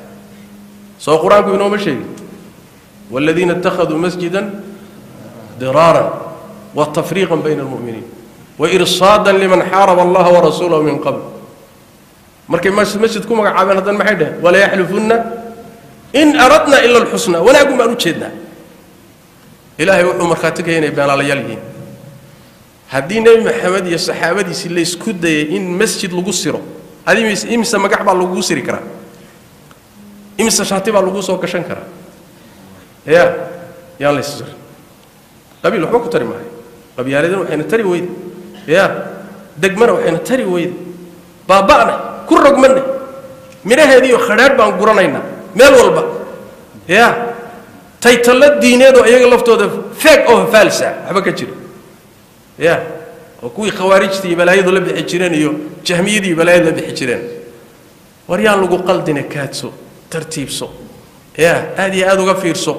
soo qur-aanku inooma sheegin waaladiina ittakhaduu masjidan diraaran wa tafriiqan bayna almu'miniin wa irsaadan liman xaaraba allaha warasuulahu min qabl markay masjid ku magacaabeen haddana maxay dheheen walayaxlifunna in aradna ila alxusna wanaagun baan u jeednaa ilaahay wuxuu markhaati kaya inay beenaalayaal yihiin haddii nebi maxamed iyo saxaabadiisii laysku dayay in masjid lagu siro adimis imise magac baa lagugu siri karaa imise shaati baa lagu soo gashan karaa ya yaan lays sirin qabiil waxba ku tari maayo qabyaaladana waxayna tari weyde ya degmana waxayna tari weyde baaba'na ku rogmanna midhaheediiyo khadhaadh baan guranaynaa meel walba ya taytallo diineedoo iyaga laftooda feeg oo faalsa waxba ka jira ya oo kuwii khawaarijta iyo balaayadu la bixi jireen iyo jahmiyadii iyo balaayadu la bixi jireen war yaan lagu qaldine kaadso tartiibso ya aad iyo aada uga fiirso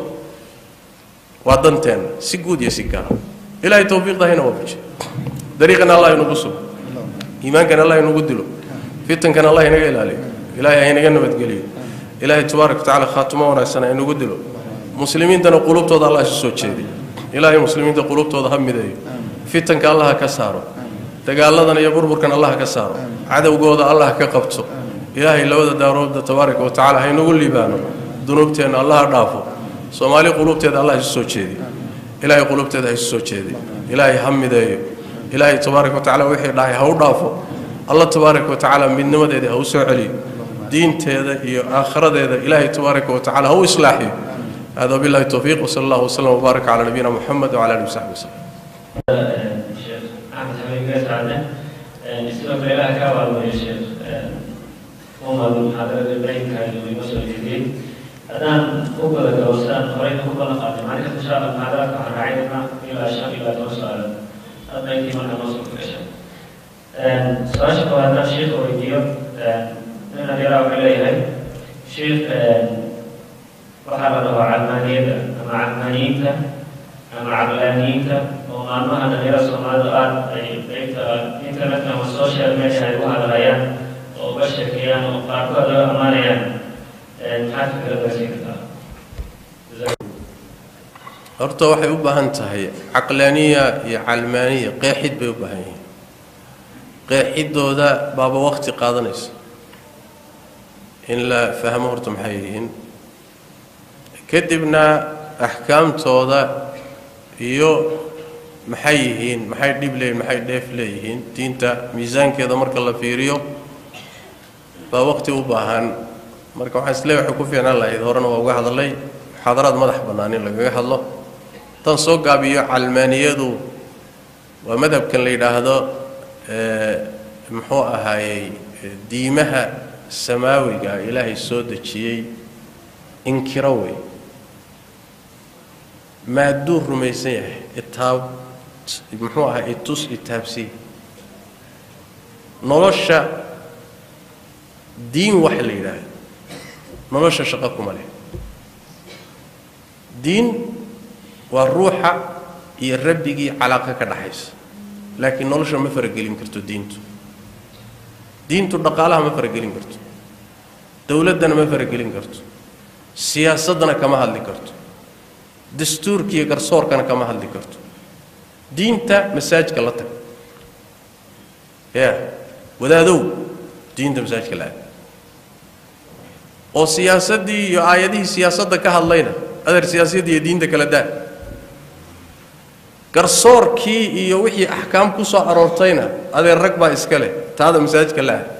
waa danteenna si guud iyo si gaara ilaahay tawfiiqda hayna waafajiyo dariiqana allah inugu sugo iimaankana allah inugu dilo fitankana allah inaga ilaaliyo ilaahay haynaga nabadgeliyo ilaahay tabaaraka watacaala khaatimo wanaagsan haynagu dilo muslimiintana qulubtooda allah isu soo jeediyo ilaahay muslimiinta qulubtooda ha mideeyo fitanka allah ka saaro dagaaladan iyo burburkan allah ka saaro cadowgooda allah ka qabto ilaahay labada daaroodda tabaaraka wa tacala haynagu liibaano dunuubteenna allah dhaafo soomaali qulubteeda allah isu soo jeediyo ilaahay qulubteeda ha isu soo jeediyo ilaahay ha mideeyo ilaahay tabaaraka wa tacala wixii dhahay ha u dhaafo allah tabaaraka wa tacaala midnimadeeda ha u soo celiyo diinteeda iyo aakhiradeeda ilaahay tabaaraka wa tacala ha u islaaxiyo هذا بالله التوفيق وصلى الله وسلم وبارك على نبينا محمد وعلى اله وصحبه وسلم. الشيخ احمد حبيب قيس عدنان نسيبك لله كاوى يا شيخ وما المحاضرة البرين كان يوصل الجديد الآن أقبل كوسان قرينا أقبل قادم معك إن شاء الله المحاضرات عن رعايتنا إلى شهر إلى توصل هذا يمكن أن نوصل في الشهر. سؤال شكوى هذا الشيخ وريديو من الذي إليه شيخ waxaa la dhahaa calmaaniyada ama calmaaniyiinta ama cablaaniyiinta oo maalmaha dhalinyara soomaalida aada ay qaybta internetka ama social media ay u hadlayaan oo uga sheekeeyaan oo qaarkood laga amaanayaan maxaad fikrada siin kartaa horta waxay u baahan tahay caqlaaniya iyo calmaaniya qeexid bay u baahan yihiin qeexidooda baaba waqti qaadanaysa in la fahmo horta maxay yihiin kadibna axkaamtooda iyo maxay yihiin maxay dhib leeyihin maxay dheef leeyihiin diinta miisaankeeda marka la fiiriyo baa waqti u baahan marka waxaan isleey waxay ku fiicnaan lahayd horena waa uga hadalay muxaadaraad madax bannaan in lagaga hadlo haddaan soo gaabiyo calmaaniyadu waa madhabkan la yidhaahdo muxuu ahaayey diimaha samaawiga ilaahay soo dejiyey inkiro wey maadduu rumaysan yahay itaab muxuu ahaa itus itaabsiy nolosha diin waxa la yidhaahdo nolosha shaqo kuma leh diin waa ruuxa iyo rabbigii calaaqa ka dhaxaysa laakiin nolosha ma faragelin karto diintu diintu dhaqaalaha ma faragelin karto dowladdana ma faragelin karto siyaasaddana kama hadli karto dastuurka iyo garsoorkana kama hadli karto diinta masaajka la tag ya wadaadow diinta masaajka la aad oo siyaasaddii iyo aayadihii siyaasadda ka hadlayna adeer siyaasadda iyo diinta kala daa garsoorkii iyo wixii axkaam ku soo aroortayna adeer rag baa iska leh taada masaajidka la ah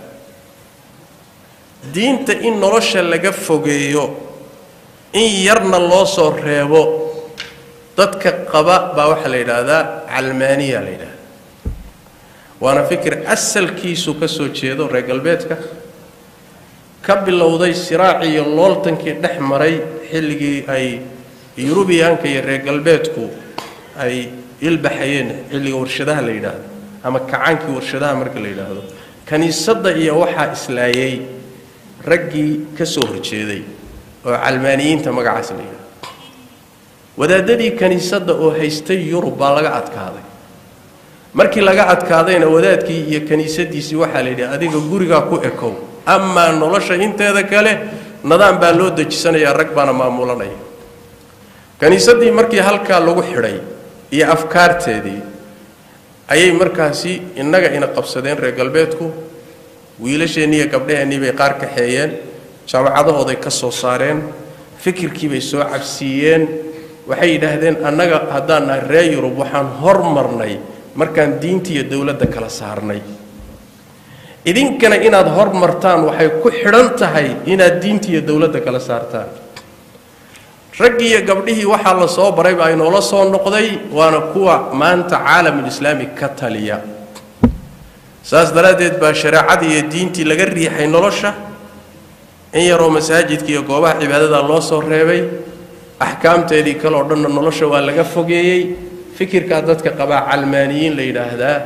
diinta in nolosha laga fogeeyo in yarna loo soo reebo dadka qaba baa waxaa la yidhaahdaa calmaaniya la yidhahda waana fikir asalkiisu ka soo jeedo reer galbeedka ka bilowday siraacii iyo looltankii dhex maray xilligii ay yurubiyaanka iyo reer galbeedku ay ilbaxayeen xilliga warshadaha la yidhaahdo ama kacaankii warshadaha marka la yidhaahdo kiniisadda iyo waxaa islaayey raggii ka soo horjeeday oo calmaaniyiinta magacaas la yidhahdo wadaadadii kiniisadda oo haystay yurub baa laga adkaaday markii laga adkaadayna wadaadkii iyo kiniisadiisii waxaa la yidhi adiga gurigaa ku ekow amaa nolosha inteeda kale nadaam baa loo dejisanayaa rag baana maamulanaya kiniisaddii markii halkaa lagu xidhay iyo afkaarteedii ayay markaasi innaga ina qabsadeen reer galbeedku wiilasheennii iyo gabdhaheennii bay qaar kaxeeyeen jaamacadahooday ka soo saareen fikirkii bay soo cabsiiyeen waxay yidhaahdeen annaga haddaan nahay reer yurub waxaan hormarnay markaan diinta iyo dowladda kala saarnay idinkana inaad hormartaan waxay ku xidhan tahay inaad diinta iyo dowladda kala saartaan raggii iyo gabdhihii waxaa la soo baray baa inoola soo noqday waana kuwa maanta caalamulislaami ka taliya saas daraaddeed baa shareecadii iyo diintii laga riixay nolosha in yaroo masaajidka iyo goobaha cibaadada loo soo reebay axkaamteedii kale oo dhanna nolosha waa laga fogeeyey fikirkaa dadka qabaa calmaaniyiin la yidhaahdaa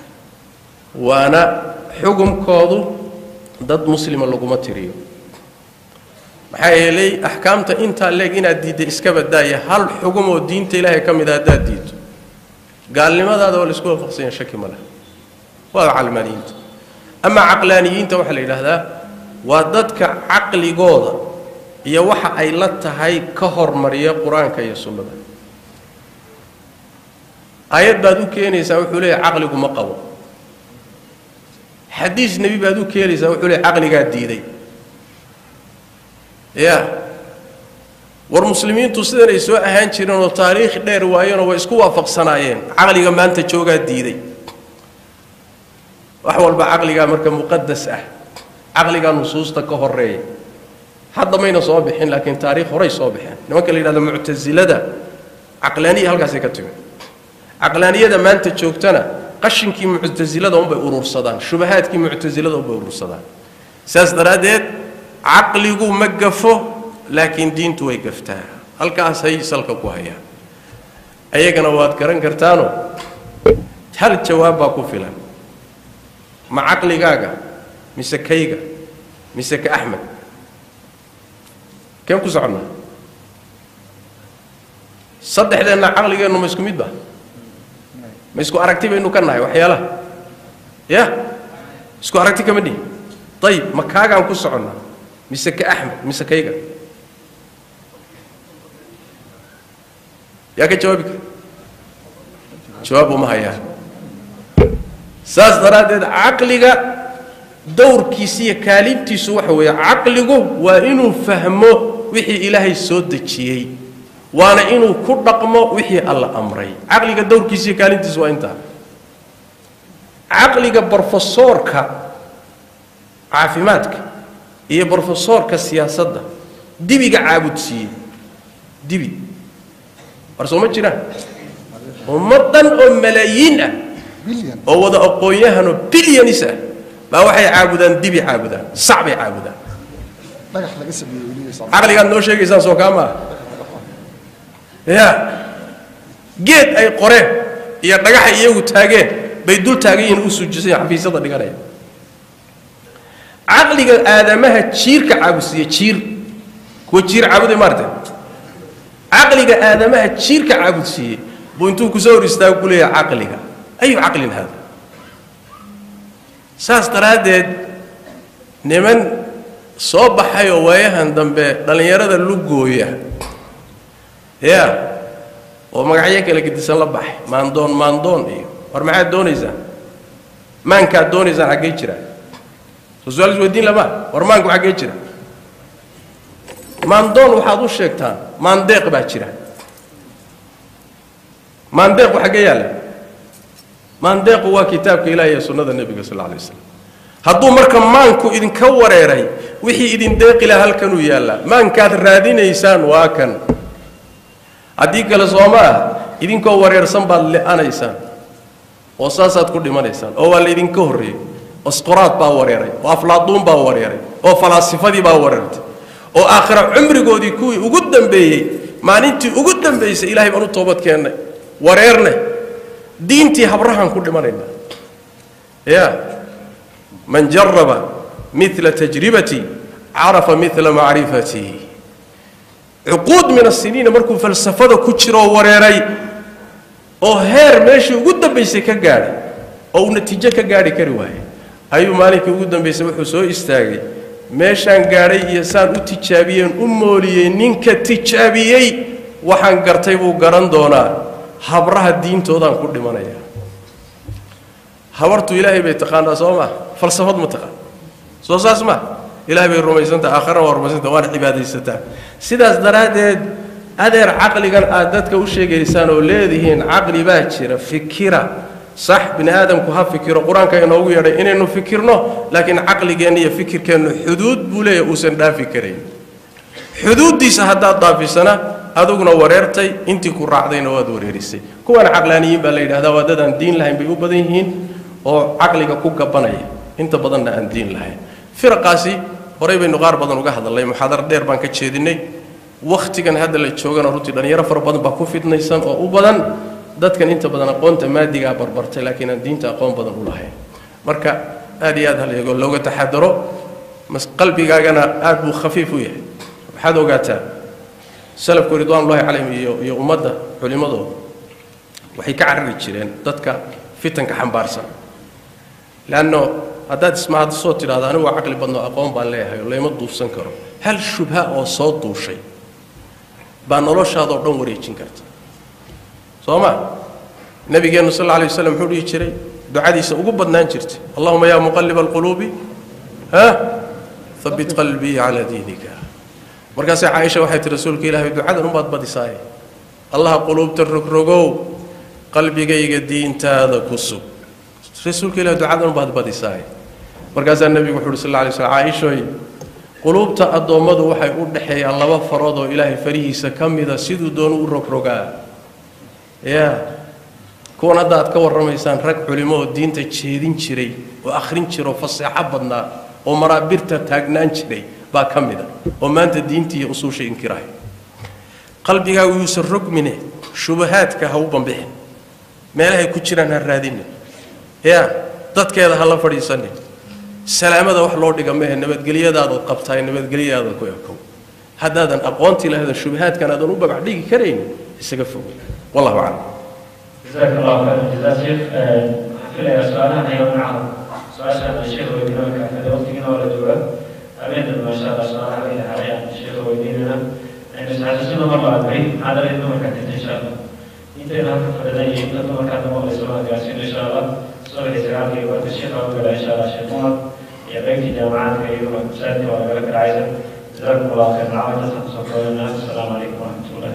waana xugumkoodu dad muslima laguma tiriyo maxaa yeelay axkaamta intaa leeg inaad diidda iska badaaya hal xugum oo diinta ilaahay ka mid a haddaad diidto gaalnimadaada waa laisku waafaqsanya shaki ma leh waa calmaaniyiinta amaa caqlaaniyiinta waxaa la yidhaahdaa waa dadka caqligooda iyo waxa ay la tahay ka hormariya qur-aanka iyo sunnada aayad baad u keenaysaa wuxuu leeyahy caqligu ma qabo xadiis nebi baad u keenaysaa wuxuu leeyahy caqligaa diiday ya war muslimiintu sidanay soo ahaan jireen oo taariikh dheer waayeenoo way isku waafaqsanaayeen caqliga maanta joogaa diiday wax walba caqligaa marka muqadas ah caqligaa nusuusta ka horeeya hadda mayna soo bixin laakiin taariikh horay soo baxeen nimanka la yidhahdo muctasilada caqlaaniya halkaasay ka timi caqlaaniyada maanta joogtana qashinkii muctasilada unbay urursadaan shubahaadkii muctasilada unbay urursadaan saas daraaddeed caqligu ma gafo laakiin diintu way gaftaa halkaasay salka ku hayaan ayagana waad garan kartaano hal jawaab baa ku filan ma caqligaaga mise kayga mise ka axmed keen ku soconnaa saddexdeenna caqligeennu ma isku mid ba ma isku aragti baynu ka nahay waxyaalaha ya isku aragti kama dhihi ayib ma kaagaan ku soconnaa mise ka axmed mise kayga yaa ka jawaabi kara jawaab uma hayaan saas daraaddeed caqliga dowrkiisa iyo kaalintiisu waxa weeye caqligu waa inuu fahmo wixii ilaahay soo dejiyey waana inuu ku dhaqmo wixii alla amray caqliga dowrkiisa iyo kaalintiisu waa intaa caqliga brofesoorka caafimaadka iyo brofesoorka siyaasadda dibiga caabudsiiyey dibi war soo ma jiraan ummaddan oo malaayiin ah bilyan oo wada aqoon-yahanoo bilyanis ah baa waxay caabudaan dibi caabudaan sac bay caabudaan dhagax laga sameeyey weligiis caqligaad noo sheegaysaan soo kaa maaha ya geed ay qoreen iyo dhagaxay iyagu taageen bay dul taagan yihiin u suujisan xafiisyada dhiganaya caqliga aadamaha jiirka caabudsiiya jiir kuwa jiir caabuday maartay caqliga aadamaha jiirka caabudsiiyey buu intuu kusoo hor istaago ku leeyahay caqliga ayu caqlin hada saas daraaddeed niman soo baxay oo waayahan dambe dhallinyarada lugooya ya oo magacyo kala gedisan la baxay maandoon maandoon iyo war maxaad doonaysaan maankaad doonaysaan xaggee jira soo su-aal isweydiin lama war maanku xaggee jira maandoon waxaad u sheegtaan maandeeq baa jira maandeequ xaggee yaalla maandeequ waa kitaabka ilahi iyo sunnada nebiga sal alla alay waslam hadduu marka maanku idinka wareeray wixii idin deeqi laha halkanuu yaallaa maankaad raadinaysaan waa kan haddii kale sooma ah idinkoo wareersan baad le-anaysaan oo saasaad ku dhimanaysaan oo waa laydinka horreeyey osqoraad baa wareeray oo aflaaduun baa wareeray oo falaasifadii baa wareertay oo aakhira cumrigoodii kuwii ugu dambeeyey maalintii ugu dambaysay ilahay baan u toobad keennay wareerne diintii habrahaan ku dhimanayna ya man jaraba mila tajribatii carafa mila macrifatii cuquud min asiniina markuu falsafada ku jiroo wareeray oo heer meeshii ugu dambaysay ka gaadhay oo uu natiijo ka gaadhi kari waayey ayuu maalinkii ugu dambaysay wuxuu soo istaagay meeshaan gaadhay iyo saan u tijaabiyeen u mooliyey ninka tijaabiyey waxaan gartay buu garan doonaa habraha diintoodaan ku dhimanaya habartu ilaahay bay taqaanaa soo maa falsafad ma taqaan soo saas ma ilahay bay rumaysantaha aakharana waa rumaysantaha waana cibaadaysataa sidaas daraaddeed adeer caqligan aad dadka u sheegaysaan oo leedihiin caqli baa jira fikira sax bini aadamku ha fikiro qur-aanka inoogu yeedhay inaynu fikirno laakiin caqligeenna iyo fikirkeennu xuduud buu leeyahy uusan dhaafi karayn xuduuddiisa haddaad dhaafisana aduguna wareertay intii ku raacdayna waad wareerisay kuwana caqlaaniyiin baa la yidhahdaa waa dad aan diin lahayn bay u badan yihiin oo caqliga ku gabanaya inta badanna aan diin lahayn firaqaasi horey baynu qaar badan uga hadalnay muxaadaro dheer baan ka jeedinay wakhtigan hadda la joogana runtii dhallinyaro fara badan baa ku fidnaysan oo u badan dadkan inta badan aqoonta maadigaa barbartay laakiin aan diinta aqoon badan u lahayn marka aad iyo aad haleego looga taxadaro mas qalbigaagana aad buu khafiif u yahay waxaad ogaataa salafku ridwaanullahi calayhim iyo iyo ummadda culimmadooda waxay ka carari jireen dadka fitanka xambaarsan leanno haddaad ismahadisoo tidhahdo anigu waa caqli badno aqoon baan leeyahay oo layma duufsan karo hal shubha oo soo duushay baa noloshaadoo dhan wareejin karta soo ma nabigeennu sal alla alay waslam muxuu dhihi jiray ducadiisa ugu badnaan jirtay allahuma yaa muqaliba alquluubi ha habit qalbii calaa diinika markaasay caaisha waxay tihi rasuulka ilaahay ducadan umaad badisaaye allaha quluubta rogrogow qalbigayga diintaada ku sug rasuulka ilahi ducadan umaad badisaaye markaasaa nebigu wuxu uhi sal alla alay slam caaishoy quluubta addoommadu waxay u dhexeeyaan laba farood oo ilaahay farihiisa ka mida siduu doonu u rogrogaa ya kuwan hadda aad ka warramaysaan rag culimo oo diinta jeedin jiray oo akhrin jira oo faseexo badnaa oo maraabirta taagnaan jiray baa ka mida oo maanta diintii iyo usuusha inkirahay qalbigaagu yuusan rogmine shubahaadka ha u bambixin meelahay ku jiraan ha raadinin ya dadkeeda ha la fadhiisanin salaamada wax loo dhiga mehe nabadgelyadaadaad qabtaay nabadgelyadaada ku ekow haddaadan aqoontii lahaydan shubahaadkan aadan u babac dhigi karaynin isaga fog wallahu aclam جزاك الله خير الجزاء شيخ في سؤالها أيضا معهم سؤال الشيخ ويدينك هذا وقتنا ولا جواب أبين ما شاء الله سؤال علينا حاليا الشيخ ويديننا لأن ساعة السنة مرة أدري هذا اللي نمر كانت إن شاء الله إنت هنا فردني إنت نمر كانت مرة سؤال قاسين إن شاء الله سؤال الإسلام في وقت الشيخ وقال إن شاء الله الشيخ عمر يبقى جامعات كيف مساعدة وقال لك العائلة جزاكم الله خير العافية السلام عليكم ورحمة الله